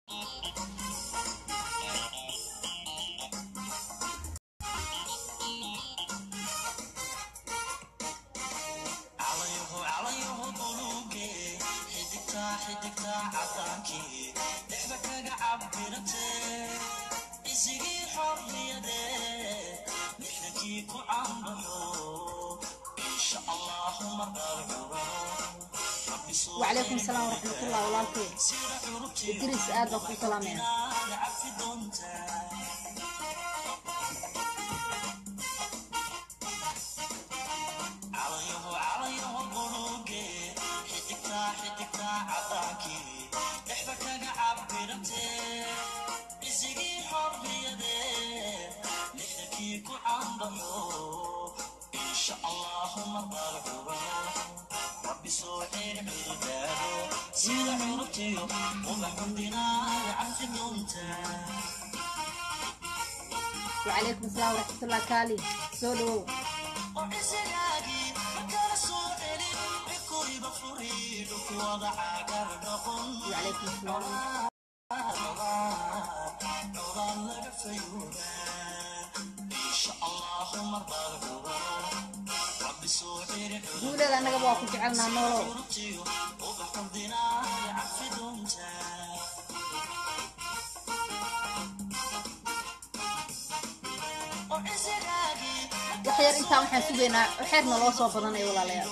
وعليكم السلام ورحمة الله والله إدريس آد بقول سلامين وعليكم السلام ورحمة الله كالي سولو وعليكم السلام guuleeda annaga waa ku jecelnaa noolow waxyar intaan waxaan sugaynaa xeer naloo soo badanay walaalayaal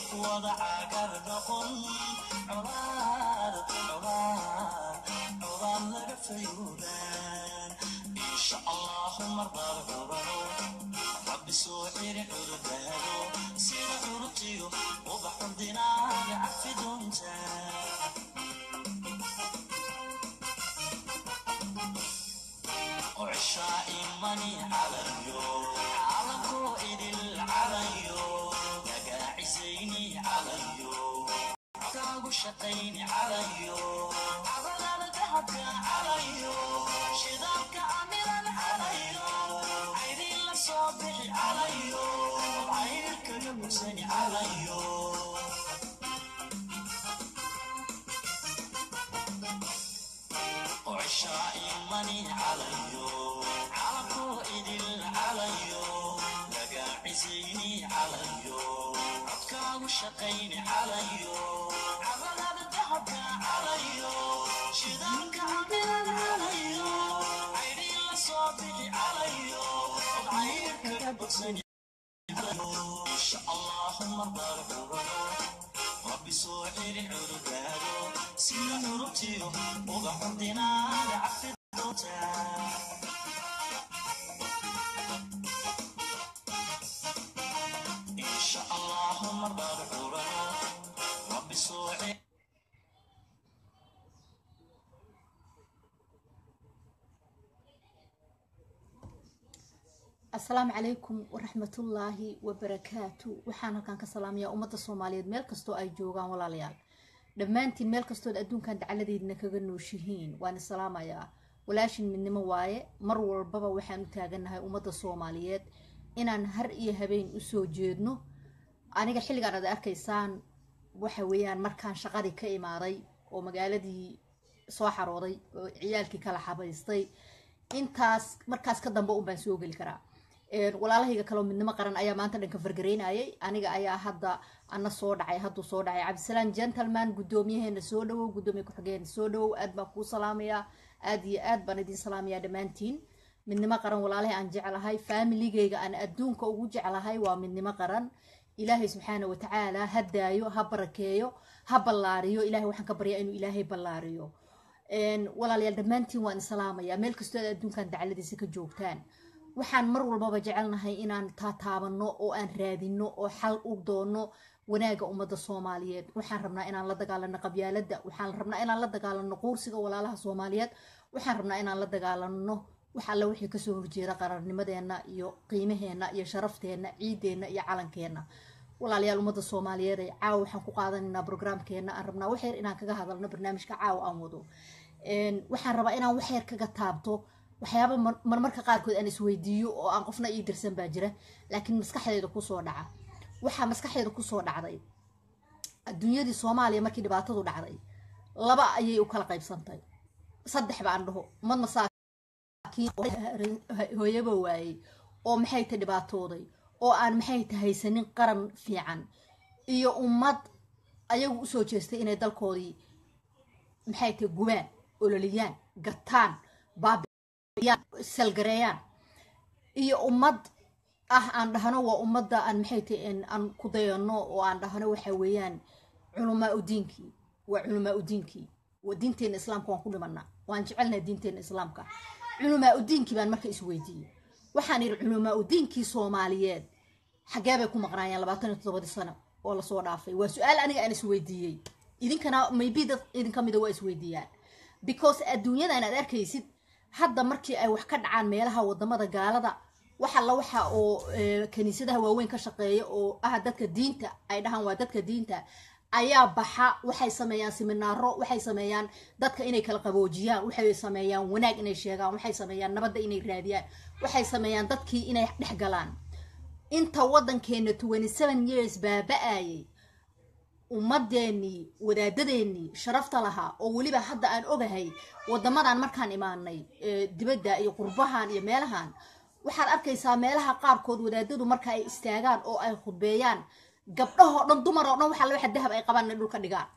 asalaamu calaykum waraxmatullaahi wabarakaatu waxaan halkaan ka salaamayaa ummadda soomaaliyeed meel kastoo ay joogaan walaalayaal dhammaantiin meel kastood adduunkan dacaladeedna kaga nooshihiin waan salaamayaa walaashin midnimo waaye mar walbaba waxaan u taagannahay ummadda soomaaliyeed inaan har iyo habeen usoo jeedno aniga xilligaan ad arkaysaan waxa weeyaan markaan shaqadii ka imaaday oo magaaladii soo xarooday oo ciyaalkii kala xabaystay intaas markaas ka dambe un baan soo geli karaa walaalahayga kaleo midnimo qaran ayaa maanta dhanka fargareynayay aniga ayaa hadda ana soo dhacay hadduu soo dhacay cabdisalaan gentleman guddoomiyaheena soo dhawow guddoomiya ku-xigeena soo dhawow aad baan kuu salaamayaa aad iyo aad baan idin salaamayaa dhammaantiin midnimo qaran walaalahay aan jeclahay faamiligeyga aan adduunka ugu jeclahay waa midnimo qaran ilaahay subxaana watacaala ha daayo ha barakeeyo ha ballaariyo ilahay waxaan ka baryaa inuu ilaahay ballaariyo walaalayaal dhammaantiin waan islaamayaa meel kastoo aad adduunkan dacaladiisa ka joogtaan waxaan mar walbaba jecelnahay inaan taataabano oo aan raadino oo xal u doono wanaaga ummadda soomaaliyeed waxaan rabnaa inaan la dagaalano qabyaalada waxaan rabnaa inaan la dagaalano quursiga walaalaha soomaaliyeed waxaan rabnaa inaan la dagaalano wax alle wixii kasoo horjeeda qararnimadeena iyo qiimaheena iyo sharafteenna ciideenna iyo calankeenna walaalayaal ummadda soomaaliyeed ee caawa waxaan ku qaadanaynaa brograamkeena aan rabnaa waxyar inaan kaga hadalno barnaamijka caawa aan wado waxaan rabaa inaan waxyar kaga taabto waxyaaba marmarka qaarkood aan isweydiiyo oo aan qofna ii dirsan baa jira laakiin maskaxdeeda kusoo dhaca waxaa maskaxdeeda kusoo dhacday adduunyadii soomaaliya markii dhibaatadu dhacday laba ayay u kala qaybsantay saddex baan dhaho ummad masaakiin hooyaba waayey oo maxay ta dhibaatooday oo aan maxay ta haysanin qaran fiican iyo ummad ayagu usoo jeestay inay dalkoodii maxay ta gubaan ololiyaan gataan baabiyaan salgareeyaan iyo ummad ah aan dhahno waa ummadda aan maxay ta aan ku dayano oo aan dhahno waxa weeyaan culamaa udiinkii waa culamaa udiinkii diinteena islaamka waan ku dhimanaa waan jecelnaha diinteena islaamka culamaa udiinkii baan marka isweydiiyey waxaan yidhi culamaa udiinkii soomaaliyeed xagee bay ku maqnaayeen labaatan iyo toddobadii sano oo lasoo dhaafay waa su-aal aniga aan isweydiiyey idinkana maybe dad idinka mida waa isweydiiyaan because adduunyadan aad arkaysid hadda markii ay wax ka dhacaan meelaha wadamada gaalada waxa la waxa oo kaniisadaha waaweyn ka shaqeeya oo ah dadka diinta ay dhahaan waa dadka diinta ayaa baxa waxay sameeyaan siminaaro waxay sameeyaan dadka inay kala qaboojiyaan waxay sameeyaan wanaag inay sheegaan waxay sameeyaan nabadda inay raadiyaan waxay sameeyaan dadkii inay dhex galaan inta waddankeena twenty seven years baaba-ayay ummadeenii wadaadadeenii sharafta lahaa oo weliba hadda aan ogahay wadamadan markaan imaanay dibadda iyo qurbahan iyo meelahan waxaad arkaysaa meelaha qaarkood wadaadadu marka ay istaagaan oo ay khudbeeyaan gabdhahoo dhan dumar oo dhan waxaa waxa dahab ay qabaan inay dhulka dhigaan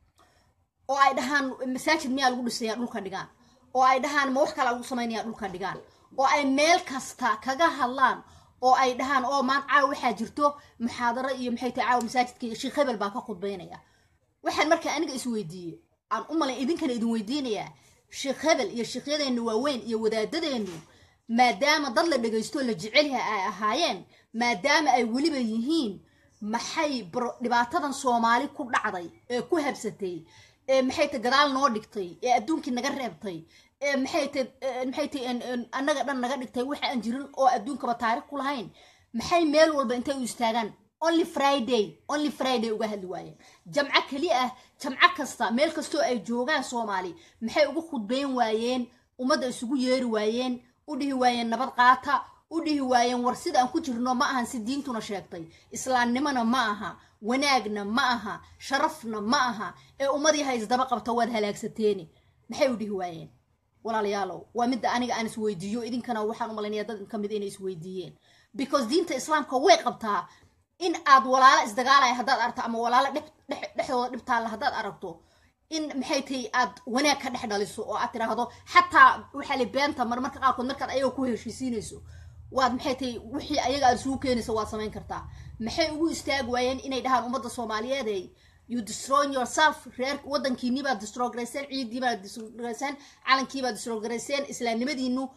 oo ay dhahaan masaajid miyaa lagu dhisayaa dhulka dhigaan oo ay dhahaan ma wax kala lagu samaynayaa dhulka dhigaan oo ay meel kasta kaga hadlaan oo ay dhahaan oo maan caawa waxaa jirto muxaadaro iyo maxay tahay caawa masaajidka sheekh hebel baa ka khudbaynaya waxaan marka aniga isweydiiyey aan u malay idinkana idin weydiinayaa sheekh hebel iyo sheekhyadeennu waaweyn iyo wadaadadeennu maadaama dad la dhegaysto la jecelyaha ay ahaayeen maadaama ay weliba yihiin maxay dhibaatadan soomaali ku dhacday ee ku habsatay ee maxay ta gadaal noo dhigtay ee adduunkii naga reebtay ee maxay ta maxay ta annaga dhan naga dhigtay waxa aan jirin oo adduunkaba taarikh ku lahayn maxay meel walba intay u istaagaan only friday only friday uga hadli waayeen jamco keli ah jamco kasta meel kastoo ay joogaan soomaali maxay uga khudbayn waayeen ummadda isugu yeeri waayeen u dhihi waayeen nabad qaata u dhihi waayeen war sida aan ku jirno ma ahan si diintuna sheegtay islaamnimona ma aha wanaagna ma aha sharafna ma aha ee ummadii ha isdaba qabta waad halaagsateeni maxay u dhihi waayeen walaalayaalow waa midda aniga aan isweydiiyo idinkana waxaan u malaynaya dad ka mid inay isweydiiyeen because diinta islaamka way qabtaa in aad walaalo isdagaalaya haddaad aragto ama walaalo dhexdooda dhibtaalla haddaad aragto in maxay tahay aad wanaag ka dhex dhaliso oo aad tiraahdo xataa waxaa li beenta marmarka qaarkood markaad ayaga ku heshiisiinayso waad maxay tahay wixii ayaga aad isugu keenayso waad samayn kartaa maxay ugu istaagi waayeen inay dhahaan ummadda soomaaliyeed you destroy yourself reer waddankiinii baad distrogarayseen ciiddii baad distrogarayseen calankii baad distrogarayseen islaamnimadiinu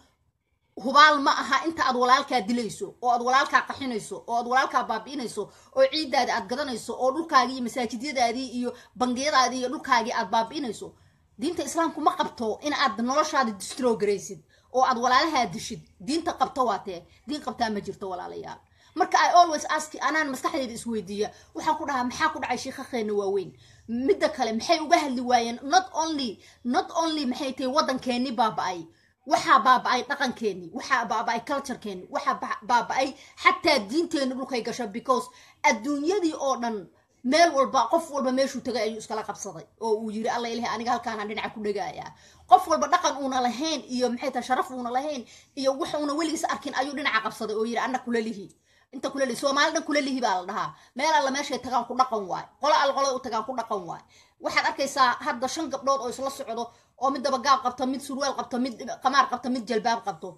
hubaal ma aha inta aad walaalkaa dilayso oo aad walaalkaa qaxinayso oo aad walaalkaa baabi'inayso oo ciiddaadi aad gadanayso oo dhulkaagii iyo masaajidyadaadii iyo bangiyadaadii iyo dhulkaagii aad baabi'inayso diinta islaamku ma qabto in aad noloshaada distrogaraysid oo aad walaalahaa dishid diinta qabto waatee diin qabtaa ma jirto walaalayaal marka i always ask anaan maskaxdeeda isweydiiya waxaan ku dhahaa maxaa ku dhacay shiikhakeena waaweyn midda kale maxay uga hadli waayeen not only not only maxay tahay waddankeennii baaba-ay waxaa baaba-ay dhaqankeenni waxaa baaba-ay culturekeenni waxaa baaba-ay xataa diinteenni dhulkay gasho because adduunyadii oo dhan meel walba qof walba meeshuu tagay ayuu iskala qabsaday oo uu yiri alla ilahi aniga halkaanaan dhinaca ku dhegaayaa qof walba dhaqan uuna lahayn iyo maxay tahay sharaf uuna lahayn iyo wax uuna weligiis arkin ayuu dhinaca qabsaday oo yiri anna kula lihi inta kula lihi soomaali dhan kula lihi baa la dhahaa meel alla meeshay tagaan ku dhaqan waay qolo alla qolada u tagaan ku dhaqan waay waxaad arkaysaa hadda shan gabdhood oo isla socdo oo mid dabagaab qabto mid surwaal qabto mid qamaar qabto mid jalbaab qabto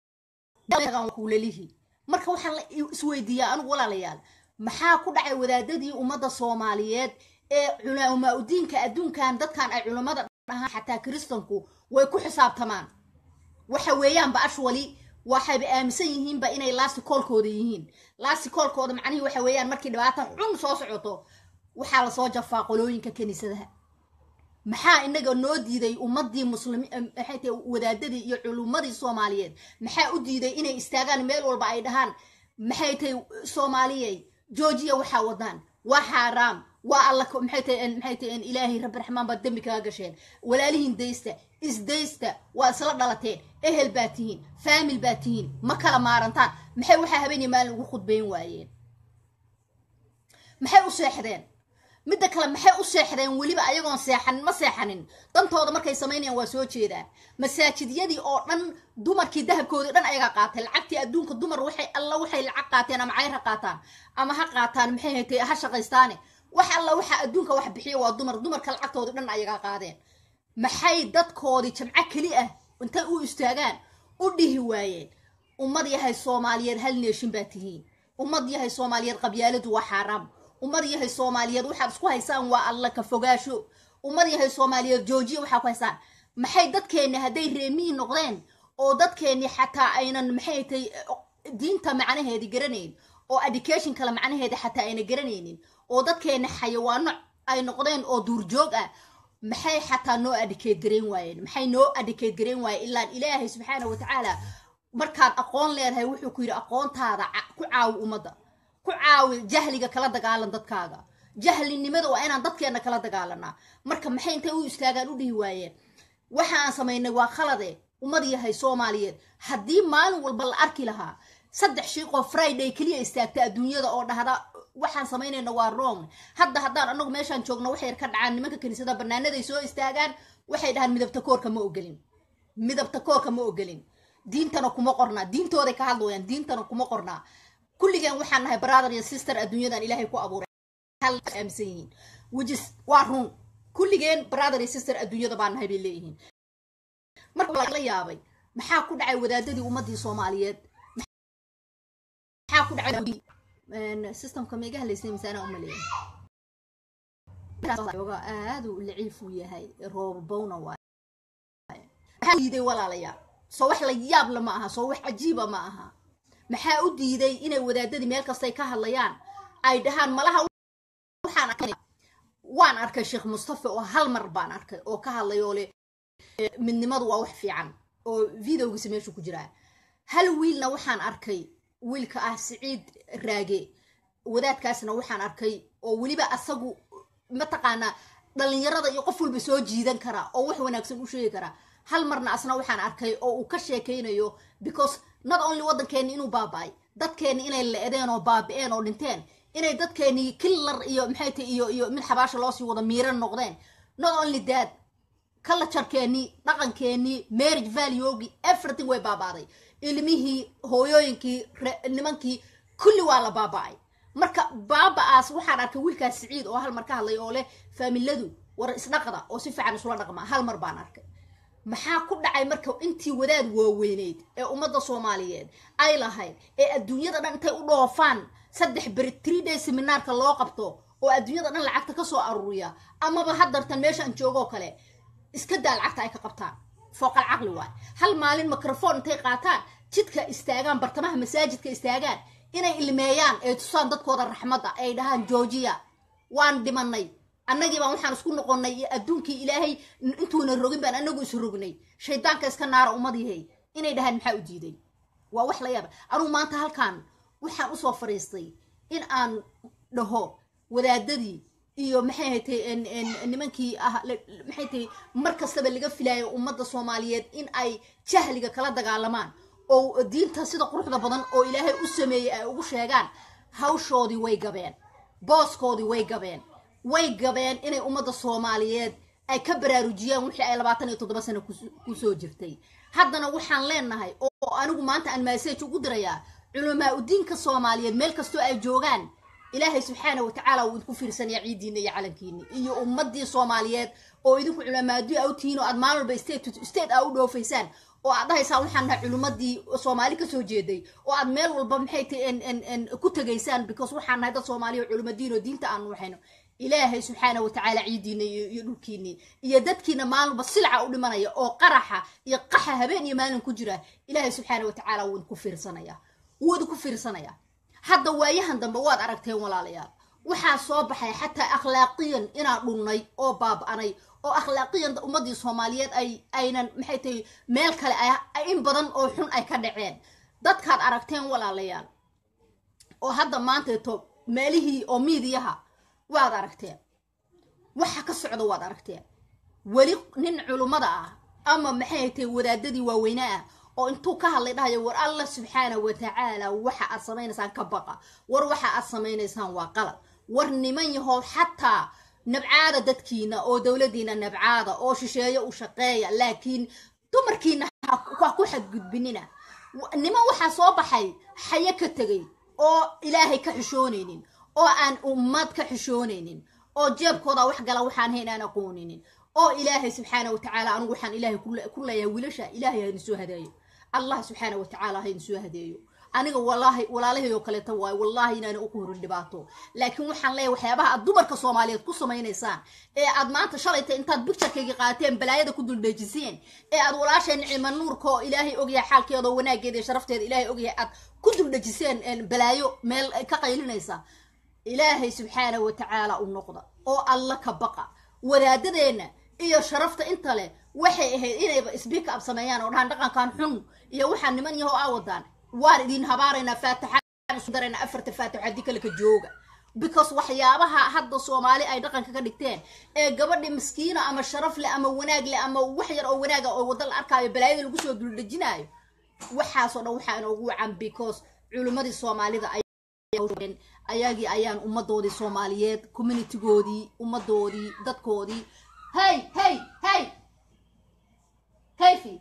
kula lihi marka waxaan la isweydiiyaa anigu walaalayaal maxaa ku dhacay wadaadadii ummadda soomaaliyeed ee culamaa udiinka adduunkan dadkan ay culammada dhahaan xataa kiristanku way ku xisaabtamaan waxa weeyaanba ashwali waxayba aaminsan yihiinba inay laasti koolkooda yihiin laasti koolkooda macnihii waxa weeyaan markii dhibaata xun soo socoto waxaa lasoo jafaa qolooyinka kiniisadaha maxaa inaga noo diiday ummadii muslimi maxay tahay wadaadadii iyo culummadii soomaaliyeed maxaa u diiday inay istaagaan meel walba ay dhahaan maxay tahay soomaaliyey joojiya waxaa wadaan waa xaaraam waa alla maxay tahay maxay tahay ilaahay rabbi raxmaan baad dembi kaga gasheen walaalihiin daysta isdaysta waa isla dhalateen ehel baa tihiin faamil baa tihiin ma kala maarantaan maxay waxaa habeenii maalin ugu khudbayn waayeen maxay u seexdeen midda kale maxay u seexdeen weliba ayagoon seexanin ma seexanin dantooda markay samaynayaan waa soo jeedaan masaajidyadii oo dhan dumarkii dahabkoodii dhan ayagaa qaatay lacagtii adduunka dumar waxay alla waxay lacag qaateen ama cayr ha qaataan ama ha qaataan maxay haytay ha shaqaystaane wax alla waxa adduunka wax bixiya waa dumar dumarka lacagtoodii dhan ayagaa qaadeen maxay dadkoodii jamco keli ah intay u istaagaan u dhihi waayeen ummad yahay soomaaliyeed hal neeshin baa tihiin ummad yahay soomaaliyeed qabyaaladu waa xaaraam ummad yahay soomaaliyeed waxaad isku haysaan waa alla ka fogaasho ummad yahay soomaaliyeed joojiya waxaa ku haysaan maxay dadkeenni hadday reemiyi noqdeen oo dadkeenni xataa aynan maxay tay diinta macnaheedi garanayn oo education kale macnaheeda xataa ayna garanaynin oo dadkeenni xayawaano ay noqdeen oo duurjoog ah maxay xataa noo adicate garayn waayeen maxay noo adicate garayn waayeen ilaan ilaahay subxaana watacaala markaad aqoon leedahay wuxuu ku yidhi aqoontaada ku caawi ummadda ku caawi jahliga kala dagaalan dadkaaga jahlinimada waa inaan dadkeenna kala dagaalanaa marka maxay intay u istaagaan u dhihi waayeen waxa aan samaynay waa khalade ummad yahay soomaaliyeed haddii maalin walba la arki lahaa saddex shiiqoo friday keliya istaagta adduunyada oo dhahda waxaan samaynayna waa wrong hadda haddaan anagu meeshaan joogno waxay ka dhacaan nimanka kaniisada banaanaday soo istaagaan waxay dhahaan midabta koorka ma ogolin midabta koorka ma ogolin diintana kuma qornaa diintooday ka hadlayaan diintana kuma qornaa kulligeen waxaan nahay brother iyo sister adduunyadan ilaahay ku abuuray hal aaminsan yihiin wijis waa run kulligeen brother iyo sister adduunyada baan nahay bay leeyihiin marka la yaabay maxaa ku dhacay wadaadadii ummadii soomaaliyeed maxaa ku dhacay systemka meega halaysnay misaana uma leeyahay aad uu laciif u yahay roobabowna waay maxaa diiday walaalayaal soo wax la yaabla ma aha soo wax cajiiba ma aha maxaa u diiday inay wadaadadii meel kastay ka hadlayaan ay dhahaan malaha waxaan arkay waan arkay sheekh mustafa oo hal mar baan arkay oo ka hadlay oo le midnimadu waa wax fiican oo videogiisa meeshu ku jiraa hal wiilna waxaan arkay wiilka ah siciid raage wadaadkaasna waxaan arkay oo weliba asagu mataqaanaa dhalinyarada iyo qof walba soo jiidan kara oo wax wanaagsan u sheegi kara hal marna asna waxaan arkay oo uu ka sheekaynayo because not only waddankeeni inuu baaba-ay dadkeeni inay le-deen oo baabi-een oo dhinteen inay dadkeeni killar iyo maxay tahay iyo iyo mid xabaasha loosii wada miiran noqdeen not only that kalajarkeeni dhaqankeeni marriage valuegi everything way baabaaday ilmihii hooyooyinkii nimankii kulli waa la baaba-ay marka baaba-aas waxaan arkay wiilkaas siciid oo hal mar ka hadlay oo leh faamiladu war isdhaqda oo si fiican isula dhaqma hal mar baan arkay maxaa ku dhacay marka intii wadaad waaweyneyd ee ummadda soomaaliyeed ay lahayd ee adduunyada dhan intay u dhoofaan saddex beri tree day seminaarka loo qabto oo adduunyada dhan lacagta ka soo aruuriya amaba haddartan meeshaan joogoo kale iska daa lacagta ay ka qabtaan fooqal caqli waay hal maalin microphone intay qaataan jidka istaagaan bartamaha masaajidka istaagaan inay ilmeeyaan ee tusaan dadkooda raxmadda ay dhahaan georgiya waan dhimanay annagii baan waxaan isku noqonnay iyo adduunkii ilaahay intuuna rogin baan anagu is rognay shaydaanka iska naara ummadihay inay dhahaan maxaa u diiday waa wax la yaaba anugu maanta halkan waxaan usoo fariistay in aan dhaho wadaadadii iyo maxay haytay nimankii ah maxay tahay mar kastaba laga filaayo ummadda soomaaliyeed in ay jahliga kala dagaalamaan oo diinta sida quruxda badan oo ilaahay u sameeyey ay ugu sheegaan hawshoodii way gabeen booskoodii way gabeen way gabeen inay ummadda soomaaliyeed ay ka baraarujiyaan wixii ay labaatan iyo toddoba sano kusoo jirtay haddana waxaan leenahay oo anigu maanta aan maasage ugu dirayaa culamaa udiinka soomaaliyeed meel kastoo ay joogaan ilaahay subxaana watacaala wuu idinku fiirsanaya ciidiina iyo calankiini iyo ummadii soomaaliyeed oo idinku culamaadii a u tihiin oo aad maalin walba state state aa u dhoofaysaan oo aad dhahaysaan waxaan nahay culimmadii soomaali kasoo jeeday oo aad meel walba maxay tahay ku tegaysaan because waxaan nahay dad soomaaliya oo culimadiin oo diinta aanu waxayno ilaahay subxaana watacaala ciidiina iyo dhulkiini iyo dadkiina maalin walba silca u dhimanaya oo qaraxa iyo qaxa habeen iyo maalin ku jira ilaahay subxaana watacaala wuu idinku fiirsanaya wuu idinku fiirsanaya hadda waayahan dambe waad aragteen walaalayaal waxaa soo baxay xataa akhlaaqiyan inaan dhunnay oo baaba-anay oo akhlaaqiyan ummadii soomaaliyeed ay aynan maxay tahay meel kale in badan oo xun ay ka dhaceen dadkaad aragteen walaalayaal oo hadda maanteeto meelihii oo miidiyaha waad aragteen waxa ka socda waad aragteen weli nin culummada ah ama maxay tahay wadaadadii waaweyne ah oo intuu ka hadlay dhahayo war allah subxaana watacaala waxa aad samaynaysaan ka baqa war waxa aad samaynaysaan waa qalad war niman yahow xataa nabcaada dadkiina oo dowladiina nabcaada oo shisheeyo u shaqeeya laakiin dumarkiina ha ku xadgudbinina niman waxaa soo baxay xayo ka tegay oo ilaahay ka xishoonaynin oo aan ummad ka xishoonaynin oo jeebkooda wax gala waxaan hayn aan aqooninin oo ilaahay subxaana wa tacaala anigu waxaan ilaahay ku leeyahay wiilasha ilaahay ha idin soo hadeeyo allah subxaana wa tacaala ha idin soo hadeeyo aniga walaahi walaalahayoo kaleeta waayo wallaahi inaana u horin dhibaato laakiin waxaan leeyahay waxyaabaha aad dumarka soomaaliyeed ku samaynaysaan ee aad maanta shalayta intaad bicturekayga qaateen balaayada ku duldheejiseen ee aad walaasheen nicma nuurka oo ilaahay ogyahay xaalkeeda oo wanaageeda iyo sharafteeda ilaahay ogyahay aad ku duldhejiseen balaayo meel ka qaylinaysa ilaahay subxaana wa tacaala u noqda oo alla ka baqa wadaadadeenna iyo sharafta inta leh waxay ahayd inayba sbiika ab sameeyaan oo dhahaan dhaqankan xun iyo waxaa niman yaho aa wadaan waan idin habaaraynaa faataxaan isu daraynaa afarta faatix haddii kale ka jooga because waxyaabaha hadda soomaali ay dhaqanka ka dhigteen ee gabadhi miskiina ama sharaf leh ama wanaag leh ama wax yar oo wanaaga oo wadda la arkaayo balaayada lagu soo duldhejinaayo waxaasoo dhan waxaa inoogu wacan because culimmadii soomaalida ayagii ayaan ummadoodii soomaaliyeed communitygoodii ummadoodii dadkoodii hey hey hey kayfi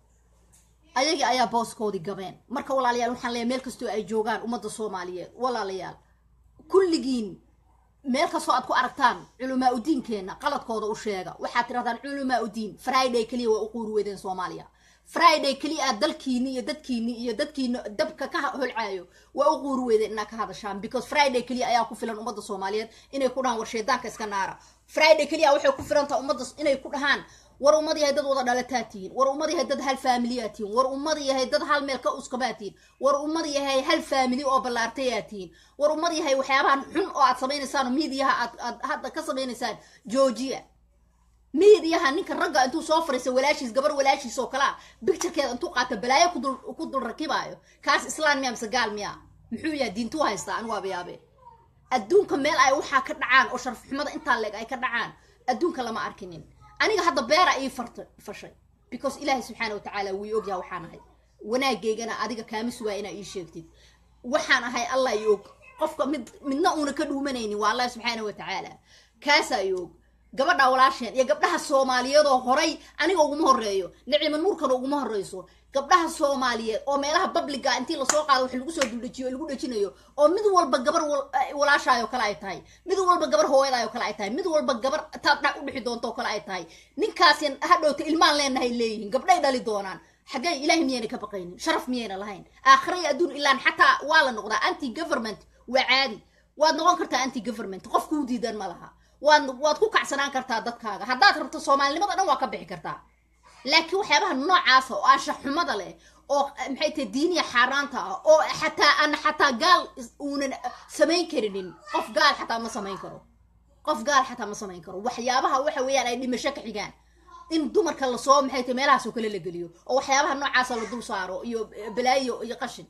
ayagii ayaa booskoodii gabeen marka walaalayaal waxaan leeyahay meel kastoo ay joogaan ummadda soomaaliyeed walaalayaal kulligiin meel kastoo aad ku aragtaan culamaa udiinkeenna qaladkooda u sheega waxaad tirahdaan culamaa udiin friday keliya waa u quuri weydeen soomaaliya friday keliya aad dalkiini iyo dadkiini iyo dadkiina dabka ka holcaayo waa u quuri weydeen inaad ka hadashaan because friday keliya ayaa ku filan ummadda soomaaliyeed inay ku dhahaan war shaydaanka iska naara friday keliya waxay ku filantaha ummadda inay ku dhahaan war ummad yahay dad wada dhalataa tihiin war ummad yahay dad hal faamiliyaa tihiin war ummad yahay dad hal meel ka uskabaa tihiin war ummad yahay hal faamili oo ballaartayaa tihiin war ummad yahay waxyaabahan xun oo aad samaynaysaan miidiyaha aad aad hadda ka samaynaysaan georgia miidiyaha ninka ragga intuu soo fariisa walaashiis gabar walaashiis oo kalea bicturekeeda intuu qaata balaayo kudul ku dul rakibaayo kaas islaan miya mise gaal miya muxuu yahay diintuu haystaa anigu waaba yaabe adduunka meel ay waxaa ka dhacaan oo sharaf xumada intaa leeg ay ka dhacaan adduunka lama arkinin aniga hadda beera ii farta fashay because ilaahay subxaana wa tacaala wii ogyaha waxaan ahay wanaageygana adiga kaama sugaa inaa ii sheegtid waxaan ahay allah i og qofka mid midna uuna ka dhuumanaynin waa allah subxaana wa tacaala kaasaa i og gabadha walaasheen iyo gabdhaha soomaaliyeedoo horay aniga uguma horeeyo nicima nuurkana uguma horeyso gabdhaha soomaaliyeed oo meelaha babliga intii lasoo qaado wax lagu soo duldhejiyo lagu dhejinayo oo mid walba gabar walaashaayoo kale ay tahay mid walba gabar hooyadaayoo kale ay tahay mid walba gabar taad dhac u dhixi doonto oo kale ay tahay ninkaasi hadhowta ilmaan leenahay leeyihiin gabdhay dhali doonaan xaggee ilaahay miyayna ka baqaynin sharaf miyayna lahayn aakhira iyo adduun ilaan xataa waa la noqdaa anti government waa caadi waad noqon kartaa anti government qof kuu diidan ma laha waad waad ku kacsanaan kartaa dadkaaga haddaad rabto soomaalinimada dhan waa ka bixi kartaa laakiin waxyaabaha noocaasa oo anshaxumada leh oo maxay tahay diiniya xaaraanta ah oo xataa aan xataa gaal uunan samayn karinin qof gaal xataa ma samayn karo qof gaal xataa ma samayn karo waxyaabaha waxa weeyaan ay dhimasho ka xigaan in dumarka lasoo maxay tahay meelahaasoo kale la geliyo oo waxyaabaha noocaasa la dul saaro iyo balaayo iyo qashin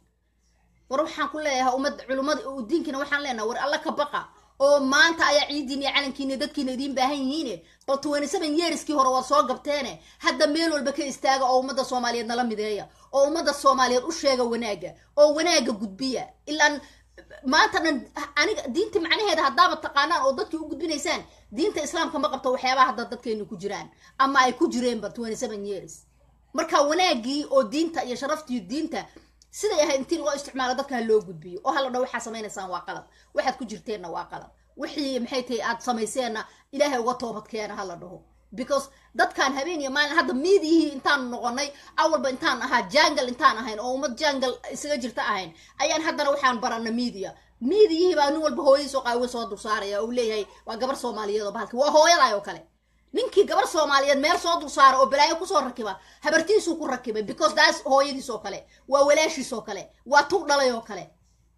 war waxaan ku leeyahay ummad culummada diinkina waxaan leenahay war alla ka baqa oo maanta ayaa ciidiin iyo calankiina dadkiina idiin baahan yihiine bal twenty seven yearskii hore waad soo gabteene hadda meel walba ka istaaga oo ummadda soomaaliyeed nala mideeya oo ummadda soomaaliyeed u sheega wanaaga oo wanaaga gudbiya ilaan maanta dhan aniga diinta macnaheeda haddaaba taqaanaan oo dadkii u gudbinaysaan diinta islaamka ma qabto waxyaabaha hadda dadkeenu ku jiraan ama ay ku jireenba twenty seven years marka wanaagii oo diinta iyo sharaftii diinta siday ahayd intii loo isticmaalo dadka ha loo gudbiyo oo hala dho waxaa samaynaysaan waa qalad waxaad ku jirteenna waa qalad wixii maxay tahay aad samayseenna ilaahay uga toobadkeena hala dhaho because dadkaan habeen iyo maalin hadda miidiyihii intaan noqonay awalba intaan ahaa jangal intaan ahayn oo ummad jangal isaga jirta ahayn ayaan haddana waxaan barana miidiya miidiyihii baa nin walba hooyadiisoo qaawe soo dul saaraya uu leeyahay waa gabar soomaaliyeed oo bahalki waa hooyaday oo kale ninkii gabar soomaaliyeed meel soo dul saara oo balaayo kusoo rakiba habartiisuu ku rakibay because daas hooyadiis oo kale waa walaashiis oo kale waa tu dhalay oo kale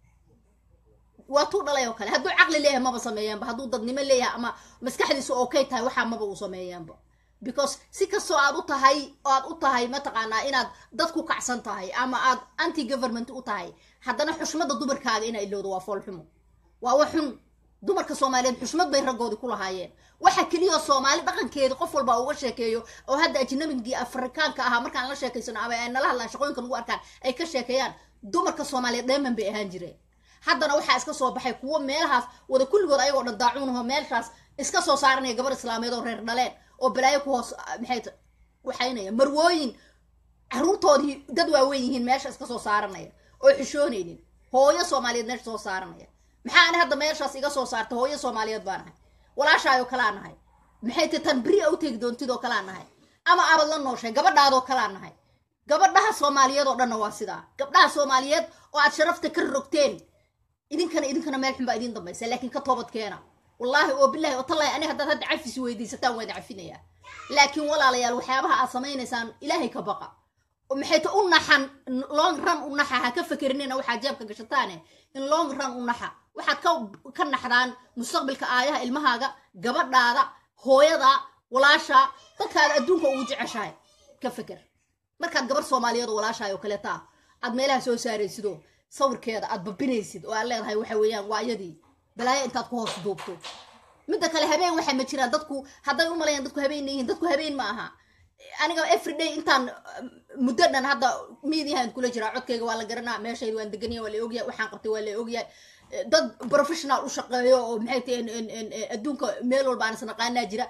waa tu dhalay oo kale hadduu caqli leeyahay maba sameeyaanba hadduu dadnimo leeyahay ama maskaxdiisu okay tahay waxaa maba uu sameeyaanba because si kastoo aad u tahay aad u tahay mataqaanaa inaad dad ku kacsan tahay ama aad anti government u tahay haddana xushmada dumarkaaga inaa ilowdo waa foolxumo waa wax xun dumarka soomaaliyeed xushmad bay raggoodii ku lahaayeen waxa keliya soomaali dhaqankeedi qof walba uga sheekeeyo oo hadda ajnabigii afrikaanka ahaa markaan la sheekaysano ama ay nala hadlaan shaqooyinka lagu arkaan ay ka sheekeeyaan dumarka soomaaliyeed dheeman bay ahaan jireen haddana waxaa iska soo baxay kuwo meelahaas wada kulligood ayagoo dhan daacuunaho meeshaas iska soo saaranaya gabar islaameed oo reer dhaleen oo balaayo ku hoos maxay waxaynaya marwooyin caruurtoodii dad waaweyn yihiin meesha iska soo saaranaya oo xishoonaynin hooyo soomaaliyeed meesha soo saaranaya maxaa ani hadda meeshaas iga soo saarta hooyo soomaaliyeed baa nahay walaashaayoo kalaa nahay maxay ti tan beri a u tegi doontidoo kalaa nahay ama abad la nooshay gabadhaadoo kalaa nahay gabadhaha soomaaliyeed oo dhanna waa sidaa gabdhaha soomaaliyeed oo aad sharafta ka rogteen idinkana idinkana meel xun baa idin dambaysa laakiin ka toobad keena wallaahi oo bilahi oo tallahi ani haddaad hadda cafis weydiisataan waa idin cafinayaa laakiin walaalayaal waxyaabaha aad samaynaysaan ilaahay ka baqa maxay ta u naxan long run u naxa ha ka fakerinina waxaad jeebka gashataane in long run u naxa waxaad ka ka naxdaan mustaqbalka aayaha ilmahaaga gabadhaada hooyada walaasha dadkaada adduunka ugu jeceshahay ka feker markaad gabar soomaaliyeed oo walaashahay oo kaleeta ah aad meelaha soo saaraysidoo sawirkeeda aad babinaysid oo aad leedahay waxa weeyaan waa iyadii balaayo intaad ku hoos duubto midda kale habeen waxaa ma jiraan dadku hadday u malayaan dadku habeen yihiin dadku habeen ma aha aniga everyday intaan muddo dhan hadda miidiyahan kula jiraa codkayga waa la garanaa meeshayda waan deganaya waa la ogyahay waxaan qabtay waa la ogyahay dad professional u shaqeeyo oo maxay tahay adduunka meel walba aan isnaqaanaa jira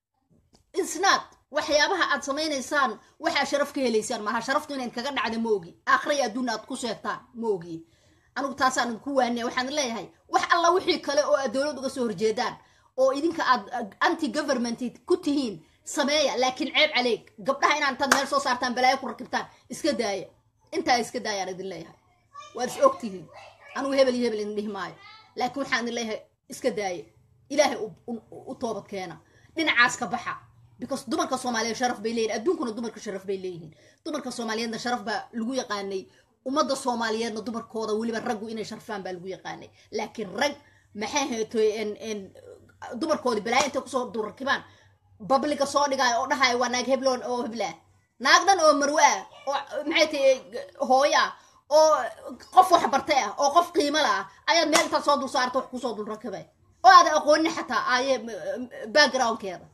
isnaad waxyaabaha aad samaynaysaan waxaa sharaf ka helaysaan maaha sharaftu inayd kaga dhacda ma ogi aakhira iyo adduunna aad ku sheegtaan ma ogi anigu taasaan ku waaniya waxaan leeyahay wax alla wixii kale oo aad dowlad uga soo horjeedaan oo idinka aad anti government ku tihiin sameeya laakiin ceeb caleeg gabdhaha inaan intaad meel soo saartaan balaayo ku rakibtaan iska daaya intaa iska daayaan idin leeyahay waad is ogtihiin anigu hebel iyo hebel idin dhihi maayo laakiin waxaan idin leeyahay iska daaya ilaahay u toobad keena dhinacaas ka baxa because dumarka soomaaliyeed sharaf bay leeyihin adduunkuna dumarka sharaf bay leeyihiin dumarka soomaaliyeedna sharaf baa lagu yaqaanay ummadda soomaaliyeedna dumarkooda weliba raggu inay sharfaan baa lagu yaqaanay laakiin rag maxay haytoy dumarkoodi balaayo intay kusoo durakibaan babliga soo dhigaayo oo dhahaayo waa naag hebloon oo hebla naag dhan oo marwe ah oo maxay tahay hooyo ah oo qof wax bartay ah oo qof qiimo la ah ayaad meel intaad soo dul saarta wax kusoo dul rakibay oo aada aqoonin xataa aaye backgroundkeeda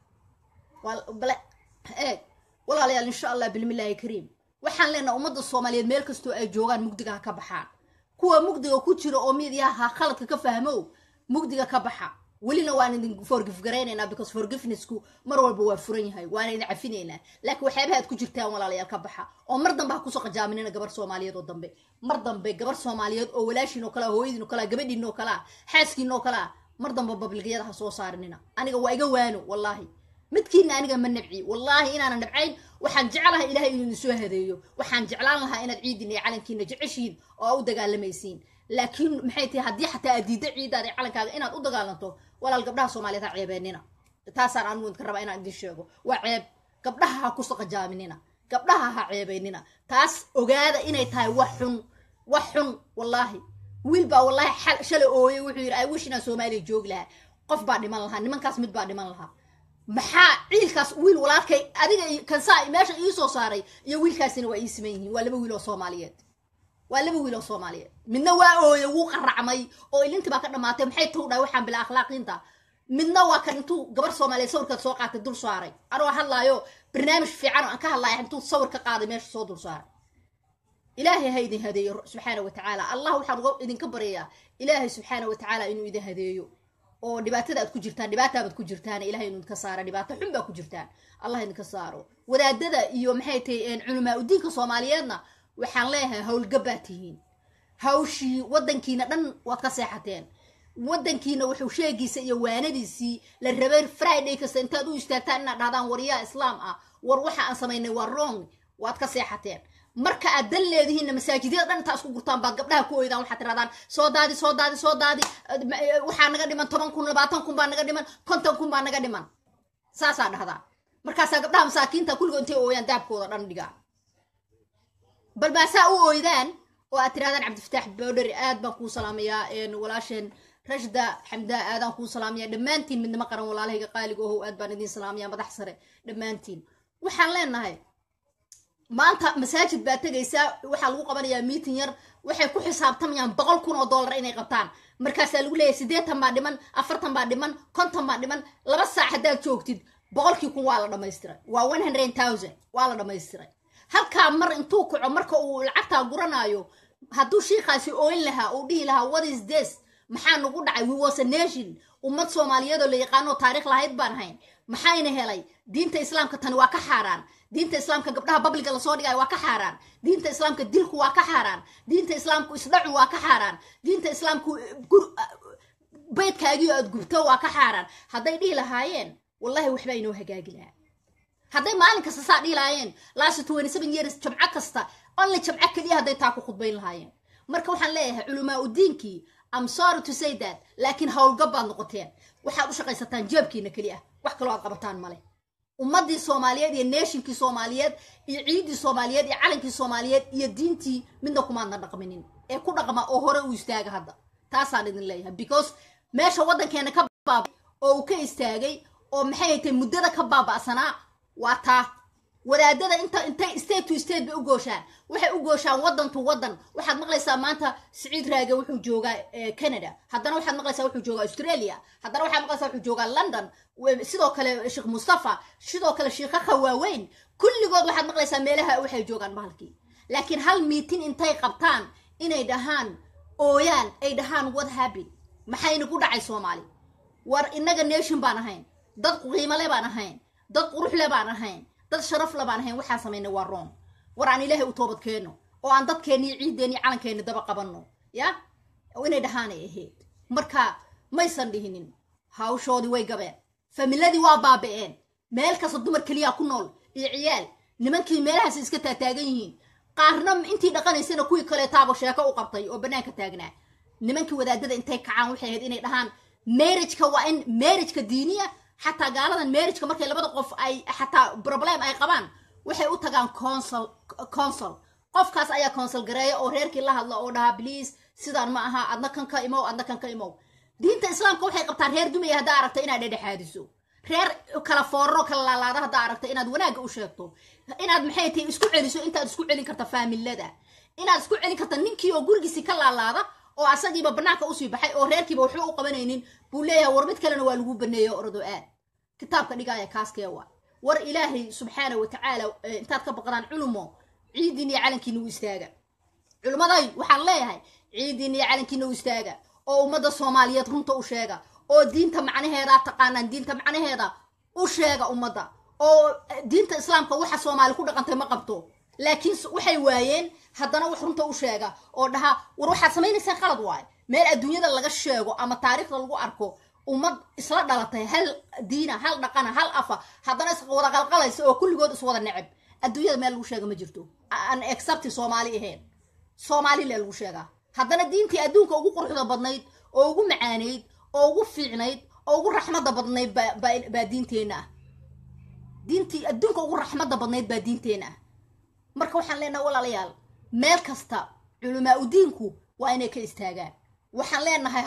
eeg walaalayaal insha allah bilmillaahi kariim waxaan leenaha ummadda soomaaliyeed meel kastoo ay joogaan mugdiga ha ka baxaan kuwa mugdiga ku jira oo midiyaha khaladka ka fahmow mugdiga ka baxa welina waan idin forgif garaynaynaa because forgivenessku mar walba waa furan yahay waana idin cafinaynaa laakiin waxyaabaha aad ku jirtaan walaalayaal ka baxa oo mar dambe ha kusoo qajaaminina gabar soomaaliyeed oo dambe mar dambe gabar soomaaliyeed oo walaashiin oo kalea hooyadiin oo kalea gabadhiin oo kalea xaaskiin oo kalea mar dambe babligiyada ha soo saarinina aniga waa iga waano wallaahi midkiina aniga ma nabci wallaahi inaanan nabcayn waxaan jeclahay ilahay inuu idin soo hadeeyo waxaan jeclaan lahaa inaad ciidin iyo calankiina jeceshihiin oo u dagaalamaysiin laakiin maxay tahay haddii xataa aad diidda ciidaada iyo calankaaga inaad u dagaalanto walaal gabdhaha soomaaliyeed ha ceebeenina taasaan anigu idinka rabaa inaan idin sheego waa ceeb gabdhaha ha ku saqajaaminina gabdhaha ha ceebeynina taas ogaada inay tahay wax xun wax xun wallaahi wiil baa wallaahi shalay ooyay wuxuu yidhi ay wish inaan soomaaliya joogi lahaa qof baa dhiman lahaa nimankaas mid baa dhiman lahaa maxaa ciilkaas wiil walaalkay adiga kansaa meesha ii soo saaray iyo wiilkaasina waa ii siman yihiin waa laba wiil oo soomaaliyeed waa laba wiil oo soomaaliyeed midna waa ooye wuu qaracmay oo ilintii baa ka dhamaatay maxay tuu dhahay waxaan bila akhlaaqiinta midna waa kan intuu gabar soomaaliyeed sawirkaad soo qaatay dul saaray anoo hadlaayo barnaamij fiican oo aan ka hadlaya intuu sawir ka qaaday meesha soo dul saaray ilaahay ha idin hadeeyo subxaana wa tacaala allah waxaan uga idinka baryayaa ilaahay subxaana wa tacaala inuu idin hadeeyo oo dhibaatada aad ku jirtaan dhibaataabaad ku jirtaan ilahay inuu idinka saara dhibaato xun baa ku jirtaan allah idinka saaro wadaadada iyo maxay tahay culamaa udiinka soomaaliyeedna waxaan leeyahay howlgabbaa tihiin hawshii waddankiina dhan waad ka seexateen waddankiina wuxuu sheegiisa iyo waanadiisii la rabay friday kasta intaad u istaagtaan inaad dhahdaan waryaa islaam ah war waxa aan samaynay waa wrong waad ka seexateen marka aad dan leedihiinna masaajidyada dhan intaa isku gurtaan baad gabdhaha ku oydaan waxaad tirahdaan soo daadi soo daadi soo daadi waxaa naga dhiman toban kun labaatan kun baa naga dhiman konton kun baa naga dhiman saasaa dhahdaa markaasaa gabdhaha masaakiinta kulligood intay ooyaan daabkooda dhan dhigaa bal maasaa u ooydaan oo aad tirahdaan cabdifataax boodheri aad baan kuu salaamayaa walaasheen rashda xamdaa aadaan kuu salaamaya dhammaantiin midnimo qaran walaalahayga qaaliga ohow aad baan idiin salaamaya madax sare dhammaantiin waxaan leenahay maanta masaajid baa tegaysaa waxaa lagu qabanayaa miitin yar waxay ku xisaabtamayaan boqol kun oo dollar inay qabtaan markaasaa lagu leeyahay siddeetan baa dhiman afartan baa dhiman konton baa dhiman laba saac haddaad joogtid boqolkii kun waa la dhamaystiray waa one hundred thousand waa la dhamaystiray halkaa mar intuu kaco marka uu lacagtaa guranaayo hadduu shiikaasi ooyn lahaa uu dhihi lahaa what is this maxaa nagu dhacay we was a nation ummad soomaaliyeed oo la yaqaano taariikh lahayd baan hayn maxayna helay diinta islaamka tani waa ka xaaraan diinta islaamka gabdhaha babliga lasoo dhigayo waa ka xaaraan diinta islaamka dilku waa ka xaaraan diinta islaamku isdhacu waa ka xaaraan diinta islaamku baydkaagii aad gubto waa ka xaaraan hadday dhihi lahaayeen wallahi waxbaa inoo hagaagi lahaa hadday maalin kasta saa dhihi lahaayeen last twenty seven years jamco kasta only jamco keliya hadday taa ku khudbayn lahaayeen marka waxaan leeyahay culamaa udiinkii am sorry to say that laakiin howlgab baad noqoteen waxaad u shaqaysataan jeebkiina keli ah wax kaloo aad qabataan male ummaddii soomaaliyeed iyo neeshinkii soomaaliyeed iyo ciiddii soomaaliyeed iyo calankii soomaaliyeed iyo diintii midna kumaadna dhaqminin ee ku dhaqma oo hore u istaaga hadda taasaan idin leeyahay because meesha waddankeena ka baabay oo uu ka istaagay oo maxay haytay muddada ka baaba'sanaa waa taa wadaadada inta intay state to state bay u gooshaan waxay u gooshaan waddan to waddan waxaad maqlaysaa maanta siciid raage wuxuu joogaa canada haddana waxaad maqlaysaa wuxuu joogaa australia haddana waxaad maqlaysaa wuxuu joogaa london sidoo kale sheekh mustafa sidoo kale sheekhaha waaweyn kulligood waxaad maqlaysaa meelaha waxay joogaan bahalkii laakiin hal miitin intay qabtaan inay dhahaan ooyaan ay dhahaan what happen maxayna ku dhacay soomaali war innaga nation baan ahayn dad qiimale baan ahayn dad quruxle baan ahayn dad sharafle baan ahayn waxaan samaynay waa roon war aan ilaahay u toobad keenno oo aan dadkeenni ciiddeenni calankeenni daba qabanno ya inay dhahaanay ahayd marka maysan dhihinin hawshoodii way gabeen familadii waa baaba'een meel kasta dumar keliyaa ku nool iyo ciyaal nimankii meelahaas iska taataagan yihiin qaarna intii dhaqanaysana kuwii kaleetaaba sheeko u qabtay oo bannaanka taagnaa nimankii wadaadada intay kacaan waxay ahayd inay dhahaan marriageka waa in marriageka diiniya xataa gaaladan marriageka markay labada qof ay xataa problem ay qabaan waxay u tagaan consul consul qofkaas ayaa consul gareeya oo reerkii la hadla oo dhahaa please sidaan ma aha adna kan ka imow adna kan ka imow diinta islaamka waxay qabtaa reer dumaya haddaa aragta inaad dhedhexaadiso reer kala foorro kala laalaada haddaa aragta inaad wanaagga u sheegto inaad maxay tahay isku celiso intaad isku celin karta faamilada inaad isku celin karta ninkii oo gurigiisii ka laalaada oo asagiiba banaanka usii baxay oo reerkiiba waxba u qabanaynin buu leeyahay war mid kalena waa lagu baneeyo orado aad kitaabka dhigaaya kaaskee waa war ilaahay subxaana wa tacaala intaad ka baqdaan culumo ciidiin iyo calankiina u istaaga culummaday waxaan leeyahay ciidiin iyo calankiina u istaaga oo ummadda soomaaliyeed runta u sheega oo diinta macnaheeda taqaanaan diinta macnaheeda u sheega ummadda oo diinta islaamka waxa soomaali ku dhaqantay ma qabto laakiin waxay waayeen haddana wax runta u sheega oo dhaha war waxaad samaynaysaan qalad waaye meel adduunyada laga sheego ama taariikhda lagu arko ummad isla dhalatay hal diina hal dhaqana hal afa haddana is wada qalqalaysa oo kulligood iswada neceb adduunyada meel lagu sheega ma jirto an excepti soomaali ahayn soomaali le lagu sheegaa haddana diintii adduunka ugu quruxda badnayd oo ugu macaaneyd oo ugu fiicnayd oo ugu raxmadda badnayd baa diinteenna ah diintii adduunka ugu raxmadda badnayd baa diinteenna ah marka waxaan leenahay walaalayaal meel kasta culamaa udiinku waa inay ka istaagaan waxaan leenahay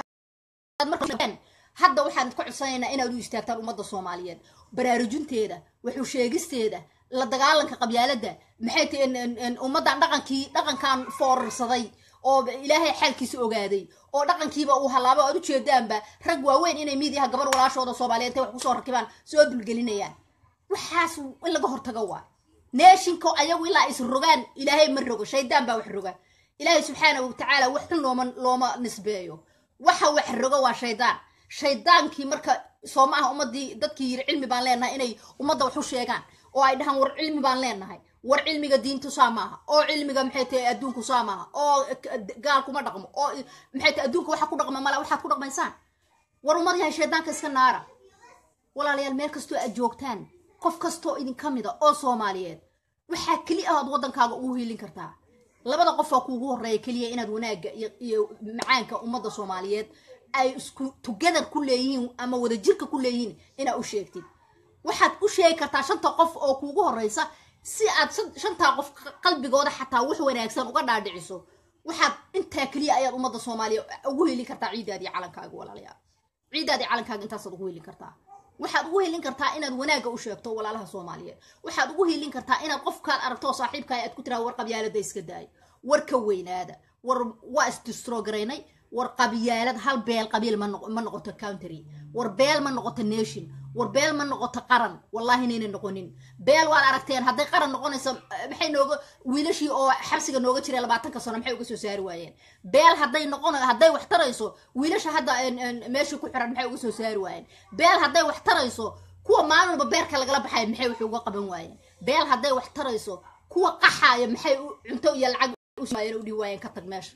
hadda waxaan ka codsanaynaa inaad u istaagtaan ummadda soomaaliyeed baraarujinteeda waxu sheegisteeda la dagaalanka qabyaaladda maxay tahay ummaddan dhaqankii dhaqankan foorarsaday oo ilaahay xaalkiisa ogaaday oo dhaqankiiba uu halaabo aad u jeedaanba rag waaweyn inay miidiyaha gabar walaashooda soomaaliyeed intay wax kusoo rakibaan soo dulgelinayaan waxaas in laga hortago waa neeshinko ayagu ilaa is rogaan ilaahay ma rogo shaydaan baa wax roga ilaahay subxaana wa tacaala wax xun looma looma nisbeeyo waxa wax rogo waa shaydaan shaydaankii marka soo ma aha ummadii dadkii yiri cilmi baan leenahay inay ummadda wax u sheegaan oo ay dhahaan war cilmi baan leenahay war cilmiga diintu saa maaha oo cilmiga maxay tahay adduunku saa maaha oo gaal kuma dhaqmo oo maxay tahay adduunka waxa ku dhaqma mala waxaad ku dhaqmaysaan war ummad yahay shaydaanka iska naara walaalayaal meel kastoo aad joogtaan qof kastoo idinka mida oo soomaaliyeed waxaa keli ahood waddankaaga ugu hiilin kartaa labada qof oo kuugu horreeya keliya inaad wanaagga iyo macaanka ummadda soomaaliyeed ay isku together ku leeyihiin ama wadajirka ku leeyihiin inaad u sheegtid waxaad u sheegi kartaa shanta qof oo kuugu horreysa si aad shantaa qof qalbigooda xataa wax wanaagsan uga dhaadhiciso waxaad intaa keliya ayaad ummadda soomaaliya ugu helin kartaa ciidaadii calankaaga walaalayaal ciidaadii calankaaga intaasaad ugu helin kartaa waxaad ugu helin kartaa inaad wanaagga u sheegto walaalaha soomaaliyeed waxaad ugu helin kartaa inaad qofkaad aragto saaxiibkaa aad ku tiraa war qabyaalada iska daay war ka weynaada war waa isdistrogaraynay war qabyaalad hal beel qabiil ma noq- ma noqoto country war beel ma noqoto nation war beel ma noqoto qaran wallahi inayna noqonin beel waad aragteen hadday qaran noqonayso eh, maxay nooga wiilashii oo xabsiga nooga jiray labaatanka sano maxay uga soo saari waayeen beel hadday noqon hadday wax tarayso wiilasha hadda en- en, meeshii ku xiran maxay uga soo saari waayeen beel hadday wax tarayso kuwa maalin walba beerka lagala baxaya maxay wax uga qaban waayeen beel hadday wax tarayso kuwa qaxaaya maxay u- cunto iyo lacag u simaayeen u dhihi waayeen ka tag meesha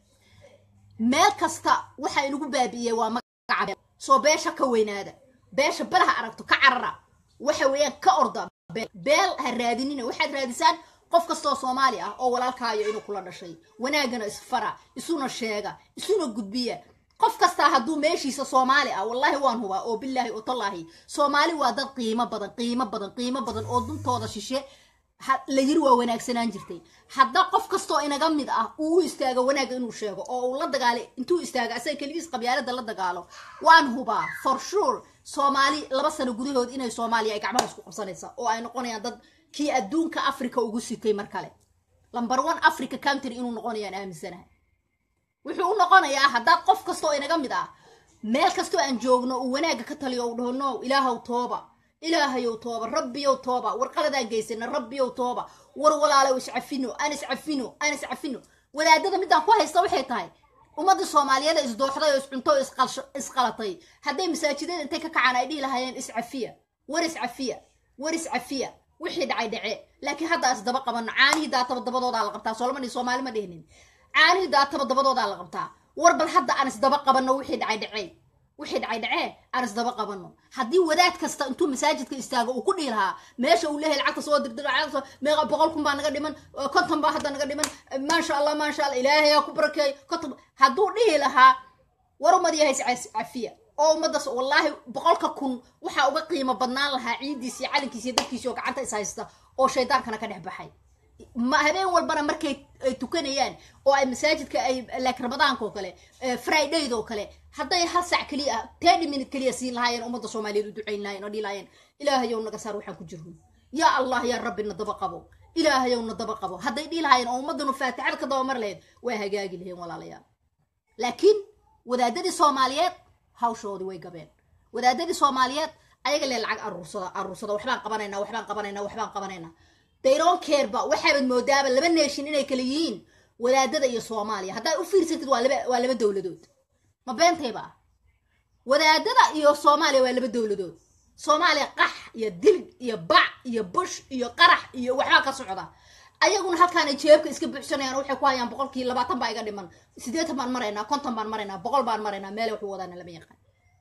meel kasta waxa inagu baabi'iyey waa magaca beel soo beesha ka weynaada beesha balaha aragto ka carara waxa weeyaan ka orda beel beel ha raadinina waxaad raadisaan qof kastoo soomaali ah oo walaalkaayo inuu kula dhashay wanaagana isfara isuna sheega isuna gudbiya qof kastaa hadduu meeshiisa soomaali ah wallahi waan hubaa oo bilaahi oo tallaahi soomaali waa dad qiimo badan qiimo badan qiimo badan oo duntooda shishe ha- la yiri waa wanaagsanaan jirtay hadda qof kastoo inaga mid ah uu u istaago wanaagga inuu sheego oo uu la dagaalay intuu istaago asaga keligiis qabyaalada la dagaalo waan hubaa for sure soomaali laba sano gudahood inay soomaaliya ay gacmaha isku qabsanaysa oo ay noqonayaan dad kii adduunka africa ugu sitay mar kale number one africa country inuu noqonayaan aaminsanahay wuxuu u noqonayaa haddaad qof kastoo inaga mid ah meel kastoo aan joogno uu wanaagga ka taliyo uu dhaho no ilaahow tooba ilaahayow tooba rabbiyow tooba war qaladaan geysana rabbiyow tooba war walaalow iscafino aan iscafino aan iscafino wadaadada midaan ku haysta waxay tahay ummadda soomaaliyeed ee isdooxday oo iscunto oo isqalsho- isqalatay hadday masaajidada intay ka kacaan ay dhihi lahaayeen iscafiya war iscafiya war iscafiya wixii dhacay dhace laakiin hadda isdaba qabano caanihii daataba dabadoodaa la qabtaa solomani soomaali ma dhihinin caanihii daataba dabadoodaa la qabtaa war bal hadda aan isdaba qabano wixii dhacay dhacey wixii dhacay dhacee aan isdaba qabano haddii wadaad kasta intuu masaajidka istaago uu ku dhihi lahaa meesha uu leeyahay lacagta soo dirdir lacagta soo meeqa boqol kun baa naga dhiman eh, konton baa hadda naga dhiman eh, maasha allah maasha allah ilaahay ha ku barakeeyo konton hadduu dhihi lahaa war ummad yahay is cafiya oo ummaddaas wallaahi boqolka kun waxaa uga qiimo badnaan lahaa ciidiisi iyo calinkiisi iyo dadkiisi oo gacanta is haysta oo shaydaankana ka dhex baxay ma habeen walbana markay ay tukanayaan oo ay masaajidka ay like ramadaanka oo kale eh, fridayd oo kale hadday hal sac keliya ah thirty minute keliya siin lahaayeen ummadda soomaaliyeed u ducayn lahayen oo dhihi lahaayeen ilaahayow naga saar waxaan ku jirno yaa allah yaa rabbi na daba qabo ilaahayow na daba qabo hadday dhihi lahaayeen oo ummaddanu faatixada ka dabamar lahayd waa hagaagi laheen walaalayaal laakiin wadaadadii soomaaliyeed hawshoodii way gabeen wadaadadii soomaaliyeed ayaga lee lacag aruursada aruursada waxbaan qabanaynaa waxbaan qabanaynaa waxbaan qabanaynaa dayron kerba waxaabaad moodaaba laba neeshin inay kala yihiin wadaadada iyo soomaaliya haddaad u fiirsatid waa laba waa laba dowladood ma beentayba ah wadaadada iyo soomaaliya waa laba dowladood soomaaliya qax iyo dil iyo bac iyo bush iyo qarax iyo waxbaa ka socda ayaguna halkaan ay jeebka iska buuxsanayaan oo waxay ku hayaan boqolkii labaatan baa iga dhiman sideetan baan maraynaa konton baan maraynaa boqol baan maraynaa meele waxu wadaana lama yaqaan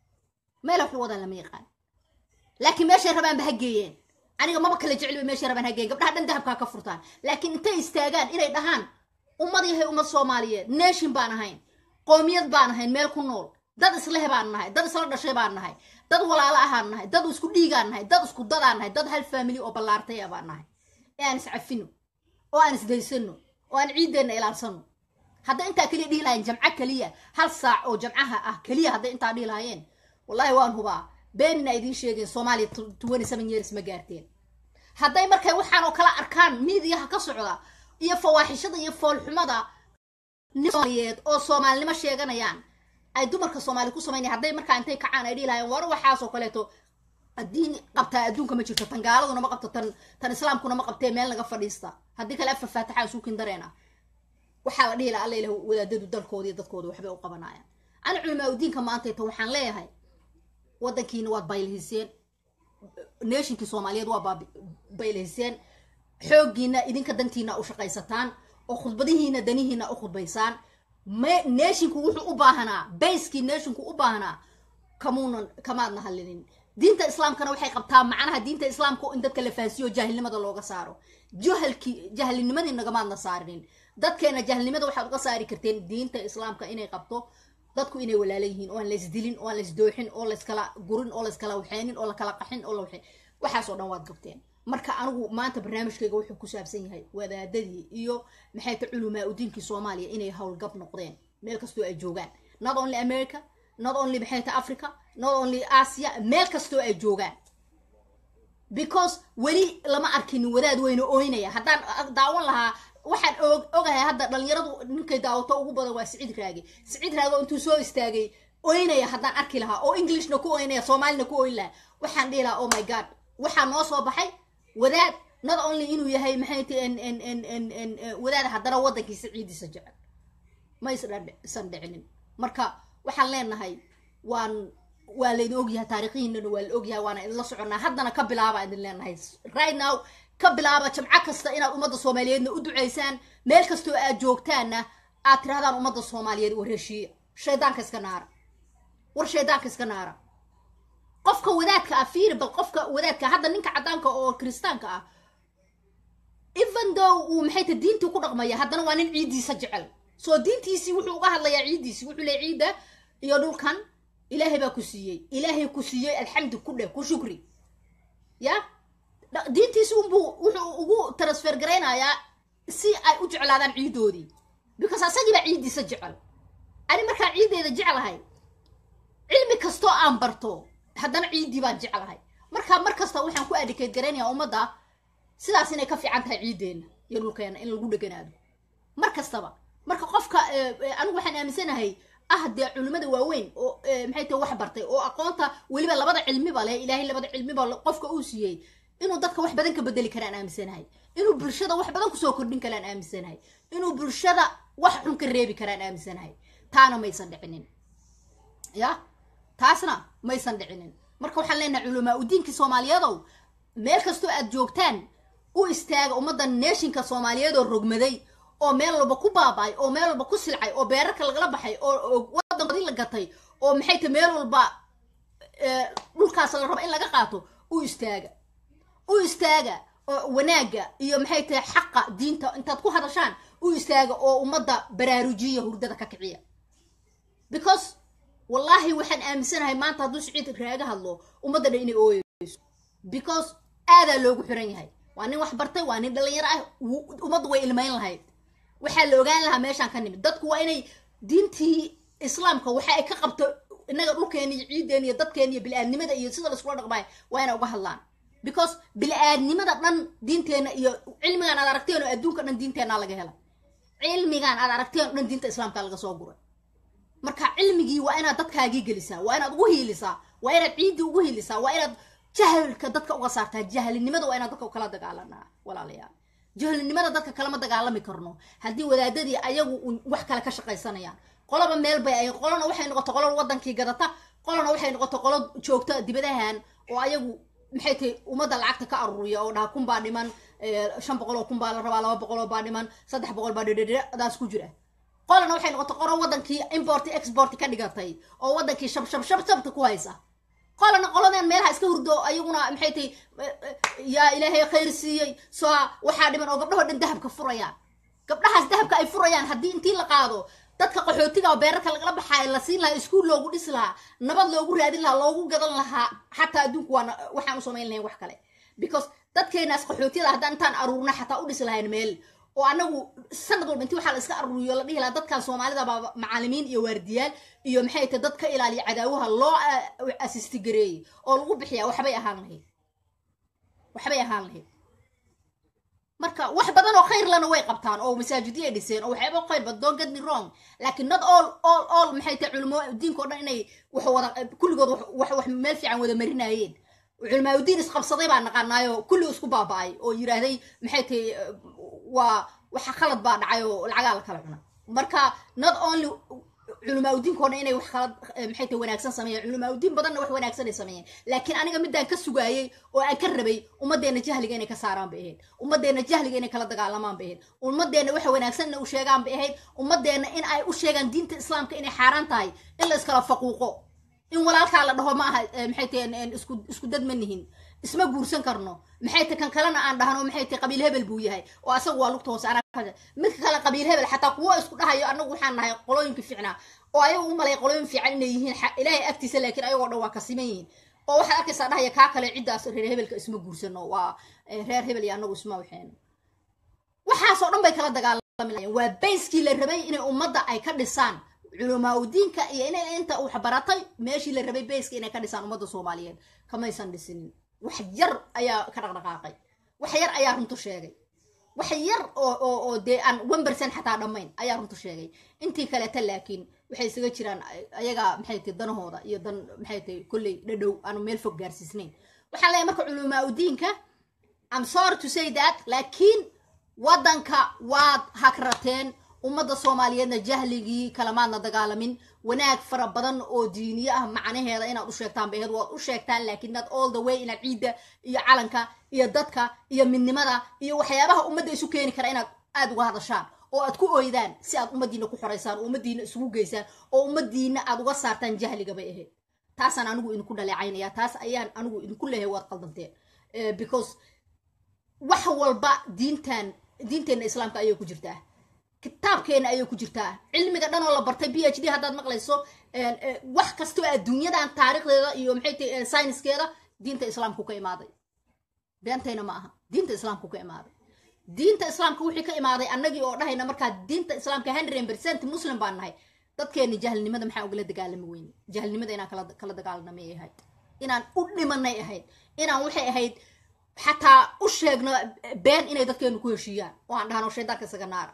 meele waxu wadaan lama yaqaan laakiin meeshay rabaanba ha geeyeen aniga maba kala jecel meeshay rabaan ha geeyeen gabdhaha dhan dahabkaa ka furtaan laakiin intay istaagaan inay dhahaan ummad yahay ummad soomaaliyeed nation baan ahayn qoomiyad baan ahayn meel ku nool dad isleh baan nahay dad isla dhashay baan nahay dad walaalo ahaan nahay dad isku dhiigaan nahay dad isku dadaan nahay dad hal family oo ballaartay ah baan nahay ee aan iscafino oo aan isdaysano oo aan ciiddeenna ilaalsano hadday intaa keliya dhihi lahayen jamco keliya hal saac oo jamcaha ah keliya hadday intaa dhihi lahaayeen wallahi waan hubaa beenina idiin sheegeen soomaaliya twenty seven years ma gaarteen hadday markay waxaan oo kala arkaan miidiyaha ka socda iyo fawaaxishada iyo foolxumada nin soomaaliyeed oo soomaalinimo sheeganayaan ay dumarka soomaali ku samaynaya hadday markaa intay kacaan ay dhihi lahayen war waxaasoo kaleeto diin qabtaa adduunka ma jirto tan gaaladuna ma qabto tan tan islaamkuna ma qabtee meel naga fadhiista haddii kale afar faataxa isuukin dareena waxaa la dhihi laha alla ilah wadaadadu dalkooda iyo dadkooda waxbay u qabanayaan ani culamaa udiinka maantayta waxaan leeyahay waddankiina waad baylihiseen neeshinkii soomaaliyeed waa baylihiseen xooggiina idinka dantiina u shaqaysataan oo khudbadihiina danihiina u khudbaysaan neeshinku wuxuu u baahanaa bayskii neeshinku u baahanaa kamuunan kamaadna hallinin diinta islaamkana waxay qabtaa macnaha diinta islaamka in dadka la fahansiiyo jaahilnimada looga saaro jahalkii jahilnimadii nagamaadna saarinin dadkeena jahilnimada waxaad uga saari karteen diinta islaamka inay qabto dadku inay walaala yihiin oo aan laysdilin oo aan laysdooxin oo layskala gurin oo layskala waxeynin oo lakala qaxin oo la waxey waxaasoo dhan waad gabteen marka anigu maanta barnaamijkayga wuxuu ku saabsan yahay wadaadadii iyo maxay ta culumaa udiinkii soomaaliya inay howlgab noqdeen meel kastoo ay joogaan not only america not only maxay ta africa not only asia meel kastoo ay joogaan because weli lama arkinin wadaad weyne ooynaya haddaan daawan lahaa waxaan ogahay hadda dhalinyaradu ninkay daawato ugu badan waa siciid raage siciid raage oo intuu soo istaagay oynaya haddaan arki lahaa oo englishna ku oynaya soomaalina ku oyn lahaa waxaan dhihi lahaa oh my god waxaa noo soo baxay wadaad not only inuu yahay maxay ti wadaad haddana waddankiisa ciidiisa jecel ma isan dhicinin marka waxaan leenahay waan waa laydin ogyahay taariikhihiinana waa la ogyahay waana idinla soconnaa haddana ka bilaaba idin leenahay right now ka bilaaba jamco kasta inaad ummadda soomaaliyeedna u ducaysaan meel kastoo aad joogtaanna aad tirahdaan ummadda soomaaliyeed war heshiiya shaydaanka iska naara war shaydaanka iska naara qofka wadaadka ah fiiri bal qofka wadaadka hadda ninka caddaanka oo kiristaanka ah even though uu maxay ta diintii ku dhaqmaya haddana waa nin ciiddiisa jecel soo diintiisii wuxuu uga hadlayaa ciiddiisii wuxuu leey ciidda iyo dhulkan ilaahay baa ku siiyey ilaahay ku siiyey alxamdu ku dheh ku shukri ya diintiisi unbuu wuxuu ugu transfer garaynayaa si ay u jeclaadaan ciiddoodii because asagii baa ciiddiisa jecel ani markaan ciiddeeda jeclahay cilmi kastoo aan barto haddana ciiddii baan jeclahay marka mar kasta waxaan ku adicate garaynayaa ummadda sidaas inay ka fiican tahay ciiddeenna iyo dhulkeena in lagu dheganaado mar kastaba marka qofka anigu waxaan aaminsanahay ah dee culimmada waaweyn oo maxay tahay wax bartay oo aqoonta weliba labada cilmiba leh ilaahay labada cilmiba qofka uu siiyey inuu dadka wax badan ka bedeli karaan aaminsanahay inuu bulshada wax badan kusoo kordhin karaan aaminsanahay inuu bulshada wax xun ka reebi karaan aaminsanahay taana maysan dhicinin ya taasna maysan dhicinin marka waxaan leenahay culamaa udiinkii soomaaliyeedow meel kastoo aad joogtaan u istaaga ummadda neeshinka soomaaliyeed oo rogmaday oo meel walba ku baaba'ay oo meel walba ku silcay oo beerarka lagala baxay oo waddankoodii la gatay oo maxay tahay meel walba dhulkaas la rabo in laga qaato u istaaga u istaaga oo wanaagga iyo maxay tahay xaqa diinta intaad ku hadashaan u istaaga oo ummadda baraarujiya hurdada ka kiciya because wallaahi waxaan aaminsanahay maanta hadduu siciid raaga hadlo ummadda dhan inay ooyeyso because aadaa loogu xiran yahay waa nin wax bartay waa nin dhalinyaro ah ummaddu way ilmayn lahayd waxaa la ogaan lahaa meeshaan ka nimid dadku waa inay diintii islaamka waxa ay ka qabto innaga dhulkeena iyo ciideena iyo dadkeena iyo bili-aadnimada iyo sida laiskula dhaqmaay waa inay uga hadlaan because bili-aadnimada dhan diinteena iyo cilmigaan aad aragteen oo adduunka dhan diinteenaa laga helay cilmigaan aad aragteen oo dhan diinta islaamka laga soo guray marka cilmigii waa inaad dadkaagii gelisaa waa inaad ugu hiilisaa waa inaad ciiddii ugu hiilisaa waa inaad jahalka dadka uga saartaa jahlinimada waa inaad dadka kala dagaalanaa walaalayaal jahlinimada dadka kalama dagaalami karno haddii wadaadadii ayagu wax kale ka shaqaysanayaan qolaba meel bay ay qolona waxay noqoto qolo wadankii gadata qolona waxay noqoto qolo joogta dibadahan oo ayagu maxay tahay ummadda lacagta ka aruuriya oo dhaha kun baa dhiman shan boqol oo kun baa la rabaa laba boqol oo baa dhiman saddex boqol baa dhedhedhadaas ku jira qolana waxay noqoto qolo wadankii import export ka dhigatay oo wadankii shab shab shab shabta ku haysa qolana qoladeen meelaha iska hurdo ayaguna maxay tahay yaa ilaahay khayr siiyey soo waxaa dhiman oo gabdhahoo dhan dahabka furayaan gabdhahaas dahabka ay furayaan haddii intii la qaado dadka qaxootiga oo beerarka lagala baxaayo la siin lahaa iskuul loogu dhisi lahaa nabad loogu raadin lahaa loogu gadan lahaa xataa adduunku waa waxaan u samayn lahayn wax kale because dadkeenaas qaxootiyada haddaan intaan aruurna xataa u dhisi lahayn meel oo anagu sanad walba intii waxaa la iska aruuriyo la dhihi lahaa dadkan soomaalida baa macalimiin iyo waardiyaal iyo maxay tahay dad ka ilaaliya cadaawaha loo asisti gareeyey oo lagu bixiyaa waxbay ahaan lahayd waxbay ahaan lahayd marka wax badan oo khayr lana way qabtaan oo masaajidyo ay dhiseen oo waxyaaba khayr bad don't get me wrong laakiin not all all all maxay tahay culimo diinka oo dhan inay wax wada kulligood wax wax meel fiican wada marinayeen culamaa udiin isqabsaday baa naqaanaayo kulli isku baaba'ay oo yidhaahday maxay tahay waa waxa khalad baa dhacay oo lacagaa la kala cuna marka not only culamaa udiinka o dhan inay wax kala maxay tahay wanaagsan sameeyeen culamaa udiin badanna wax wanaagsan ay sameeyeen laakiin aniga midaan ka sugaayey oo aan ka rabay ummaddeena jahliga inay ka saaraan bay ahayd ummaddeena jahliga inay kala dagaalamaan bay ahayd ummaddeena waxa wanaagsan inay u sheegaan bay ahayd ummaddeena in ay u sheegaan diinta islaamka inay xaaraan tahay in la iskala faquuqo in walaalkaa la dhaho ma aha maxay tahay isku isku dad ma nihin isma guursan karno maxay tahay kan kalena aan dhahno maxay tahay qabiil hebel buu yahay oo asagu waa lugta hoose anaa midka kale qabiil hebel xataa kuwo isku dhahayo anagu waxaan nahay qolooyinka fiicnaa oo ayagu u malay qolooyin fiican inay yihiin ilaahay agtiisa laakiin ayagoo dhan waa ka siman yihiin oo waxaad arkaysaa dhahaya kaa kale ciddaas reer hebelka isma guursano waa reer hebel iyo anagu isma waxeen waxaasoo dhan bay kala dagaalami waa bayskii la rabay inay ummadda ay ka dhisaan culamaa udiinka iyo inay inta wax baratay meeshii la rabay bayska inay ka dhisaan ummadda soomaaliyeed kamaysan dhisinin wax yar ayaa ka dhaqdhaqaaqay wax yar ayaa runtu sheegay wax yar oo oo oo dee aan one percent xataa dhammayn ayaa runta sheegay intii kaleeta laakiin waxay isaga jiraan ayaga maxay tahay danahooda iyo dan maxay tahay kolley dhadhow aanu meel fog gaarsiisnayn waxaan leeyahay marka culumaa udiinka I'm sorry to say that laakiin waddanka waad hagrateen ummadda soomaaliyeedna jahligii kalamaadna dagaalamin wanaag fara badan oo diiniye ah macnaheeda inaad u sheegtaan baheed waad u sheegtaan laakiin not all the way inaad ciidda iyo calanka iyo dadka iyo midnimada iyo waxyaabaha ummadda isu keeni kara inaad aada uga hadashaan oo aad ku oydaan si aad ummaddiina ku xoraysaan oo ummaddiina isugu geysaan oo ummaddiina aad uga saartaan jahliga bay ahayd taasaan anigu idinku dhaleecaynaya taas ayaan anigu idinku leehay waad qaldanteen because wax walba diintan diinteenna islaamka ayay ku jirtaa kitaabkeena ayay ku jirtaa cilmiga dhan oo la bartay b h d haddaad maqlayso wax kastoo adduunyadan taariikhdeeda iyo maxay tahay sayniskeeda diinta islaamku ka imaaday beentayna ma aha diinta islaamku ka imaaday diinta islaamka wixii ka imaaday annagii oo dhahayna markaa diinta islaamka hundred percent muslim baan nahay dadkeeni jahlnimada maxaa ugala dagaalami weyne jahlnimada inaan kala kala dagaalanamay ahayd inaan u dhimanay ahayd inaan waxay ahayd xataa u sheegno been inay dadkeenu ku heshiiyaan oo aan dhahno shaydaanka isaga naara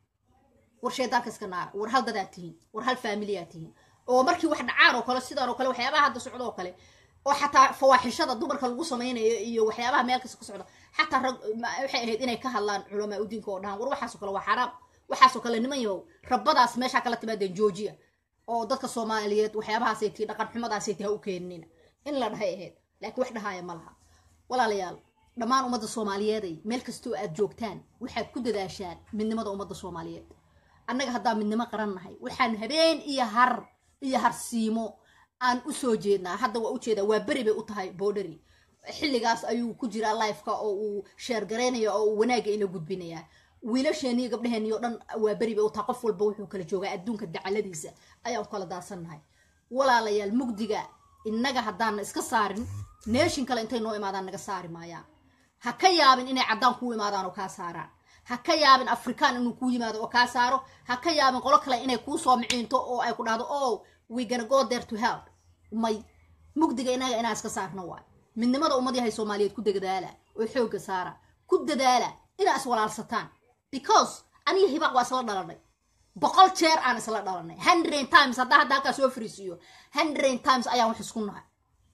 war shaydaanka iska naara war hal dadaad tihiin war hal faamiliyaad tihiin oo markii wax dhacaan oo kale sidaan oo kale waxyaabaha hadda socdo oo kale oo xataa fawaaxishada dumarka lagu samaynayo iyo waxyaabaha meel kasta ka socda xataa rag waxay ahayd inay ka hadlaan culamaa udiinka oo dhahaan war waxaasoo kale waa xaraam waxaasoo kale niman yahow rabbadaas meeshaa kala timaadeen joojiya oo dadka soomaaliyeed waxyaabahaasay tii dhaqan xumadaasay tii ha u keenina in la dhahay ahayd laakiin wax dhahaaya ma laha walaalayaal dhammaan ummadda soomaaliyeeday meel kastoo aad joogtaan waxaad ku dadaashaan midnimada ummadda soomaaliyeed annaga haddaan midnimo qaran nahay waxaan habeen iyo har iyo harsiimo aan u soo jeednaa hadda waa ujeedaa waa beri bay u tahay boodhari xilligaas ayuu ku jiraa lifeka oo uu sheergaraynaya oo uu wanaagga ila gudbinayaa wiilasheeni iyo gabdhaheenii oo dhan waa beri bay u tahay qof walba wuxuu kala joogaa adduunka dacaladiisa ayaan kala daadsannahay walaalayaal mugdiga innaga haddaanna iska saarin neeshin kale intay noo imaadaan naga saari maayaan ha ka yaabin inay caddaan kuu imaadaan oo kaa saaraan ha ka yaabin afrikaan inuu kuu yimaado oo kaa saaro ha ka yaabin qolo kale inay kuu soo miciinto oo ay ku dhahdo oh we gonna go there to help may mugdiga inaga inaan iska saarno waay midnimada ummad yahay soomaaliyeed ku dadaala oo xoogga saara ku dadaala inaa iswalaalsataan because aniga hibaaq waa isla dhalanay boqol jeer aan isla dhalanay hundred times haddaa hadda halkaa soo fariisiiyo hundred times ayaan wax isku nahay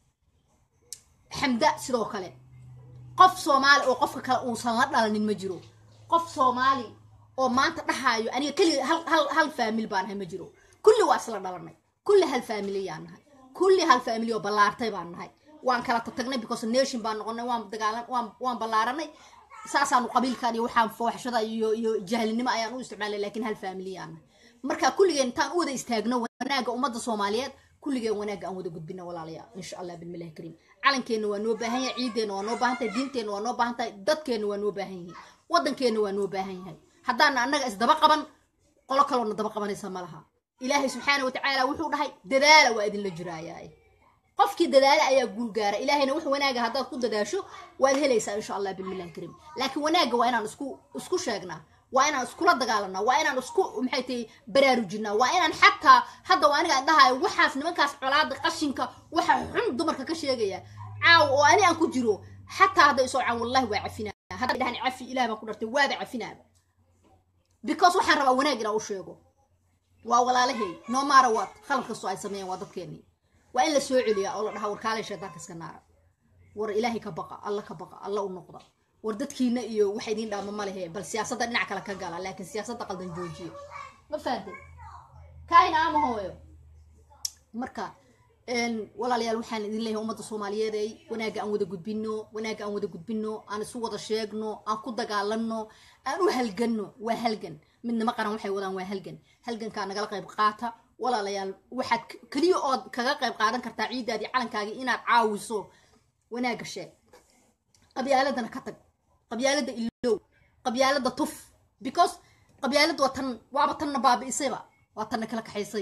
xamda sidoo kale qof soomaali oo qofka kale uusan la dhalanin ma jiro qof soomaali oo maanta dhahaayo aniga keliga hal hal hal faamil baan nahay ma jiro kulli waa isla dhalanay kulli hal faamiliyaan nahay kulli hal faamili oo ballaartay baan nahay waan kala tatagnay because nation baan noqonay waan dagaalan waan waan ballaaranay saasaanu qabiilkan iyo waxaan fooxashada iyo iyo jahlinimo ayaan u isticmaalay laakiin hal faamiliyaan nahay marka kulligeen intaan u wada istaagno wanaagga ummadda soomaaliyeed kulligeen wanaagga aan wada gudbino walaalayaal insha allah bilmilahi kariim calankeenna waa noo baahan yahay ciideenna waa noo baahan tahay diinteenna waa noo baahan tahay dadkeenna waa noo baahan yihiin waddankeenna waa noo baahan yahay haddaana annaga isdaba qaban qolo kaloona daba qabanaysa ma laha ilaahay subxaana watacaala wuxuu dhahay dadaala waa idinla jiraayaa qofkii dadaala ayaa guul gaara ilaahayna wax wanaaga haddaad ku dadaasho waad helaysaa insha allah bilmillahi kariim laakiin wanaagga waa inaan isku isku sheegnaa waa inaan iskula dagaalanaa waa inaan isku maxay tahay baraarujinaa waa inaan xataa hadda waa aniga dhahayo waxaas nimankaas colaada qashinka waxa xun dumarka ka sheegaya caaw oo ani aan ku jiro xataa hadda isoo caan wallahi waa cafinaa hadda dhahan cafi ilaah baan ku dhartay waaba cafinaaba because waxaan rabaa wanaag inaan u sheego waa walaalahay no matter what khalad kastoo ay sameeyeen waa dadkeenii waa in la soo celiyaa oo la dhahaa war kaalay shaydaanka iska naara war ilaahay ka baqa alla ka baqa alla u noqda war dadkiina iyo waxa idiin dhaama ma lehe bal siyaasadda dhinac kale ka gala laakiin siyaasadda qaldan joojiya ma fahantay kaahina ama hooyo marka walaalayaal waxaan idin leeyahay ummadda soomaaliyeed ay wanaagga aan wada gudbino wanaagga aan wada gudbino aan isu wada sheegno aan ku dagaalano aan u halganno waa halgan midnimo qaran waxay wadaan waa halgan halgankaa nagala qayb qaata walaalayaal waxaad keliya ood kaga qayb qaadan kartaa ciiddaadii calankaagii inaad caawiso wanaagga sheeg qabyaaladana ka tag qabyaalada ilow qabyaalada tuf because qabyaalada waa tan waaba tanna baabi'isayba waa tanna kala kaxaysay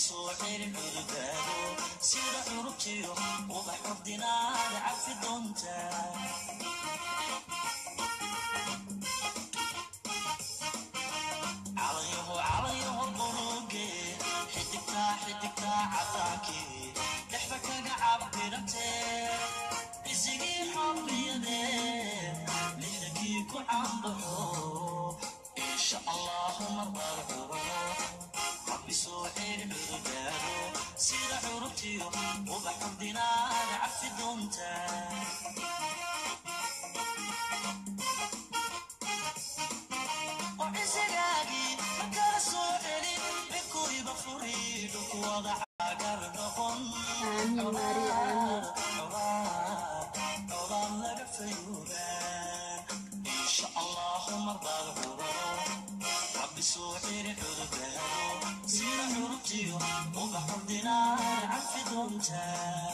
soo celin cududaado sida curubtiyo ubax ordinaada cafi doontaa calanyaho calanyaho quruge xidigtaa xidigtaa cadaankii dhexda kaga cabirantee isigii xorriyadee lixdankii ku cambaxo insha allahu marbaad curo rabbi soo celin cududaado sida curubtiyo ubax ordinaada cafi doontaa وعزقاقي مكان سوحلي بكوري بفوري دكوضع عقر نقن aamin maari aamin عظام لك فيوبان إن شاء الله مرضى الغرور ربي سوحي حدودان سير حربتي وبحر دينار عفي دونتا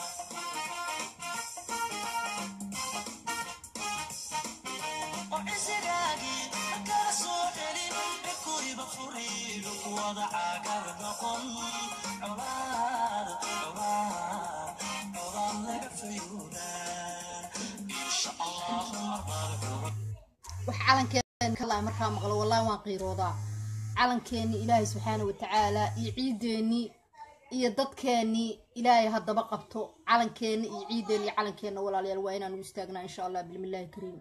وعزقاقي مكان سوحلي بكوري بفوري دكوضع عقر نقن عرار عرار عظام لك فيوبان إن شاء الله مرضى الغرور wax calankeena kalaa markaa maqlo wallahi waan qiiroodaa calankeeni ilaahay subxaana watacaala iyo ciideeni iyo dadkeeni ilaahay haddaba qabto calankeena iyo ciideeni iyo calankeena walaalayaal waa inaan u istaagnaa insha allah bilmillaahi kariim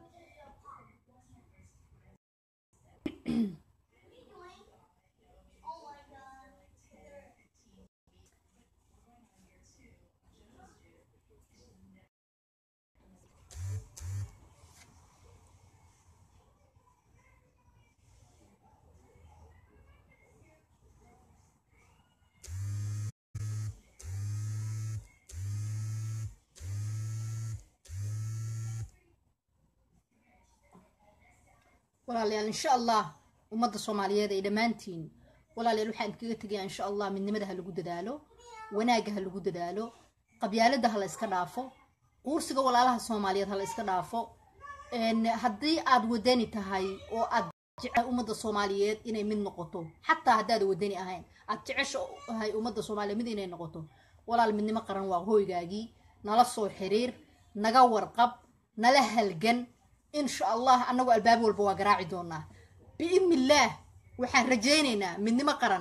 walaalayaal insha allah ummadda soomaaliyeed ay dhammaantiin walaalayaal waxaan kaga tegayaa insha allah midnimada ha lagu dadaalo wanaagga ha lagu dadaalo qabyaalada ha la iska dhaafo quursiga walaalaha soomaaliyeed ha la iska dhaafo een, haddii aad wadani tahay oo aad jecel ummadda soomaaliyeed inay mid noqoto xataa haddaad wadani ahayn aad jeceshahay ummadda soomaaliyeed mid inay noqoto walaal midnimo qaran waa hooygaagii nala soo xiriir naga warqab nala halgan insha allah annagu albaab walba waa garaaci doonaa biidni illaah waxaan rajaynaynaa midnimo qaran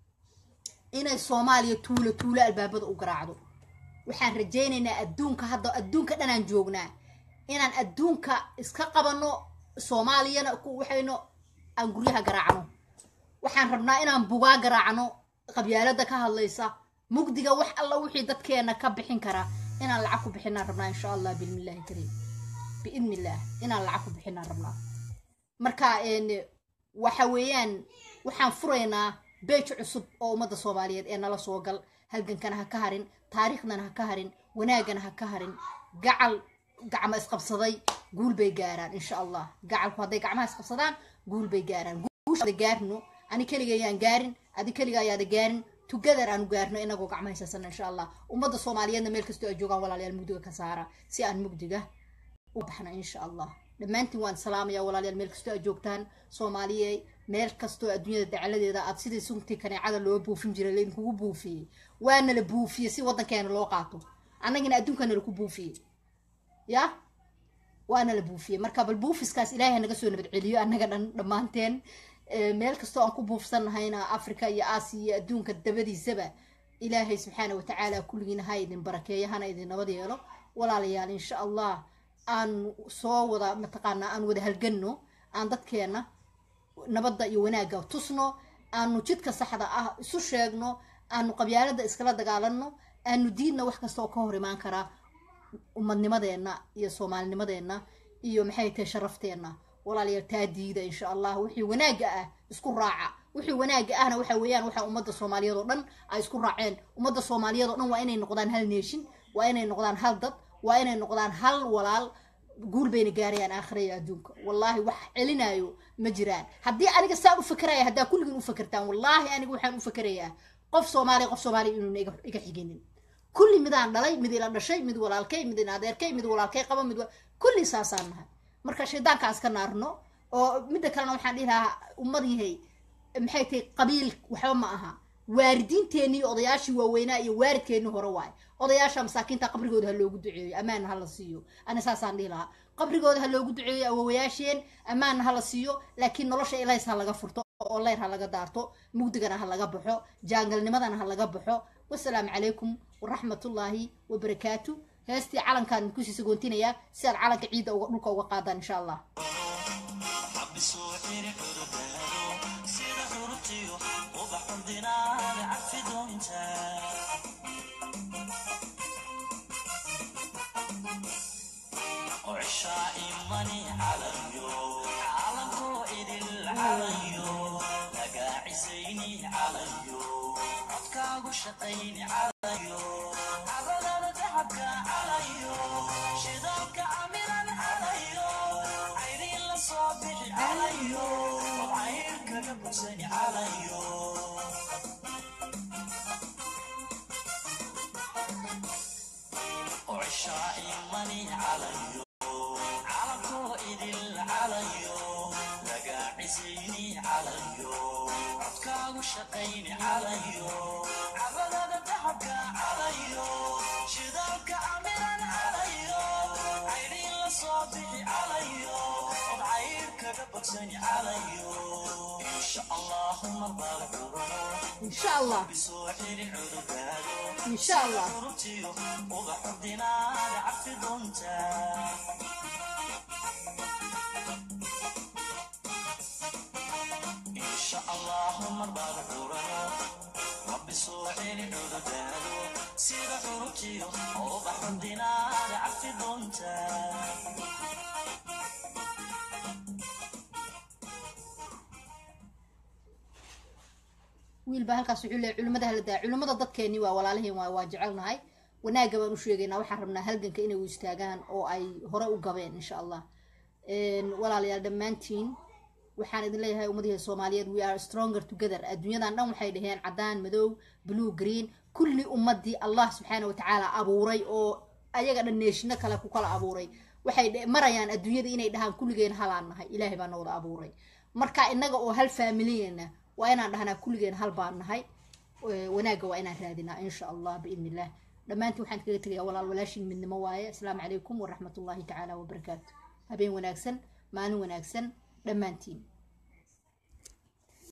inay soomaaliya tuulo tuulo albaabada u garaacdo waxaan rajaynaynaa adduunka hadda adduunka dhanaan joognaa inaan adduunka iska qabanno soomaaliyana ku waxayno aan guryaha garaacno waxaan rabnaa inaan bugaa garaacno qabyaalada ka hadlaysa mugdiga wax alla wixii dadkeena ka bixin kara inaan lacag ku bixinaan rabnaa insha allah bilmillaahi kariim biidni illaah inaan lacag ku bixinaan rabnaa marka een, waxa weeyaan waxaan furaynaa beej cusub oo ummadda soomaaliyeed ee nala soo gal halgankana ha ka harin taariikhdana ha ka harin wanaagana ha ka harin gacal gacmo isqabsaday guul bay gaaraan insha allah gacalku hadday gacmaha isqabsadaan guul bay gaaraan guushaada gaarno ani keliga ayaan gaarin adi keliga ayaada gaarin together aanu gaarno inagoo gacmaha haysasana insha allah ummadda soomaaliyeedna meel kastoo ay joogaan walaalayaal mugdiga ka saara si aan mugdiga u baxna insha allah dhammaantiin waan salaamaya walaalayaal meel kastoo aad joogtaan soomaaliye meel kastoo adduunyada dacaladeeda aad sidii suntii kaneecada loo buufin jiray laydinkugu buufiyey waana la buufiyey si waddankeena loo qaato annagina adduunkana laku buufiyey ya waana la buufiyey marka bal buufiskaas ilaahay naga soo nabad celiyo annaga dhan dhammaanteen Eh, meel kastoo aan ku buufsannahayna africa iyo aasiya iyo adduunka dabadiisaba ilaahay subxaana watacaala kulligiina ha idin barakeeyo hana idin nabad yeelo walaalayaal insha allah aan soo wada mataqaanaa aan wada halganno aan dadkeena nabadda iyo wanaagga tusno aanu jidka saxda ah isu sheegno aanu qabyaalada iskala dagaalanno aanu diidna wax kasta oo ka hor imaan karaa ummadnimadeenna iyo soomaalinimadeenna iyo maxay tahay sharafteenna walaalayaal taa diida insha allah wixii wanaagga ah isku raaca wixii wanaagga ahna waxa weeyaan waxa ummadda soomaaliyeed oo dhan ay isku raaceen ummadda soomaaliyeed oo dhan waa inay noqdaan hal neeshin waa inay noqdaan hal dad waa inay noqdaan hal walaal guul bayna gaarayaan aakhira iyo adduunka wallaahi wax celinayo ma jiraan haddii aniga saan u fakeraya haddaa kulligiin u fakertaan wallaahi aniga waxaan u fakerayaa qof soomaaliya qof soomaaliya inuuna iga iga xiginin kulli midaan dhalay mid ila dhashay mid walaalkay mid ina adeerkay mid walaalkay qaba mid wa- kulli saasaan nahay marka shaydaanka aan iska naarno oo midda kalena waxaan dhihi lahaa ummad yahay maxay tahay qabiil waxba ma aha waaridiinteenii iyo odayaashii waaweynaa iyo waaridkeennii hore waaye odayaasha masaakiinta qabrigooda ha loogu duceeyo ammaanna ha la siiyo ani saasaan dhihi lahaa qabrigooda ha loogu duceeyo awowayaasheen ammaanna ha la siiyo laakiin nolosha ilays ha laga furto oo leyr ha laga daarto mugdigana ha laga baxo jaangalnimadana ha laga baxo wasalaamu calaykum waraxmatullaahi wabarakaatu heestii calankaan kusii sagoontinayaa si aad calanka ciidda uga dhulka uga qaadaan insha allah xabisuu xiri cududaado sida xurubtiyo ubax xurdinaada cafi doonta oo cishaa imani calayo calankoo idil calayo lagaacisayni calayo codkaagu shaqayni calayo cadadada dahabka calayo shidaalka camiran calayo cayriin la soo bixi calayo oo cayrkaga bugsani calayo oo cishaa imani calayo calankoo idil calayo lagaacisayni calayo codkaagu shaqayni calayo cadadada dahabka calayo shidaalka camiran calayo cayriin la soo bixi calayo od cayrkaga bogsani calayo insha allahu marbaad curano insha allah bisoo xiri cududaado insha allah urutiyo uga xurdinaada cafi doonta insha allahu marbaad curano rabbi soo xiri cududaado sida urutiyo uga xurdinaada cafi doonta wiil baa halkaas wuxuu leeyahay culimmada hala daa culimmada dadkeeni waa walaalaheen waa waa jecelnahay wanaagga baan u sheegaynaa waxaan rabnaa halganka inay u istaagaan oo ay hore u gabeen insha allah walaalayaal dhammaantiin waxaan idin leeyahay ummadihi soomaaliyeed we are stronger together adduunyadan dhan waxay dhaheen cadaan madow blue green kulli ummadii allah subxaana watacaala abuuray oo ayaga dhan neeshino kale ku kala abuuray waxay dhe- marayaan adduunyada inay dhahaan kulligeen halaan nahay ilaahay baa nawada abuuray marka inaga oo hal faamiliyena waa inaan dhahnaa kulligeen hal baan nahay Eh, wanaagga waa inaan raadinaa insha allah biidni illah dhammaantiin waxaan kaga tegayaa walaal walaashin midnimo waaye asalaamu calaykum waraxmatullaahi tacaala wabarakaatu habeen wanaagsan maalin wanaagsan dhammaantiin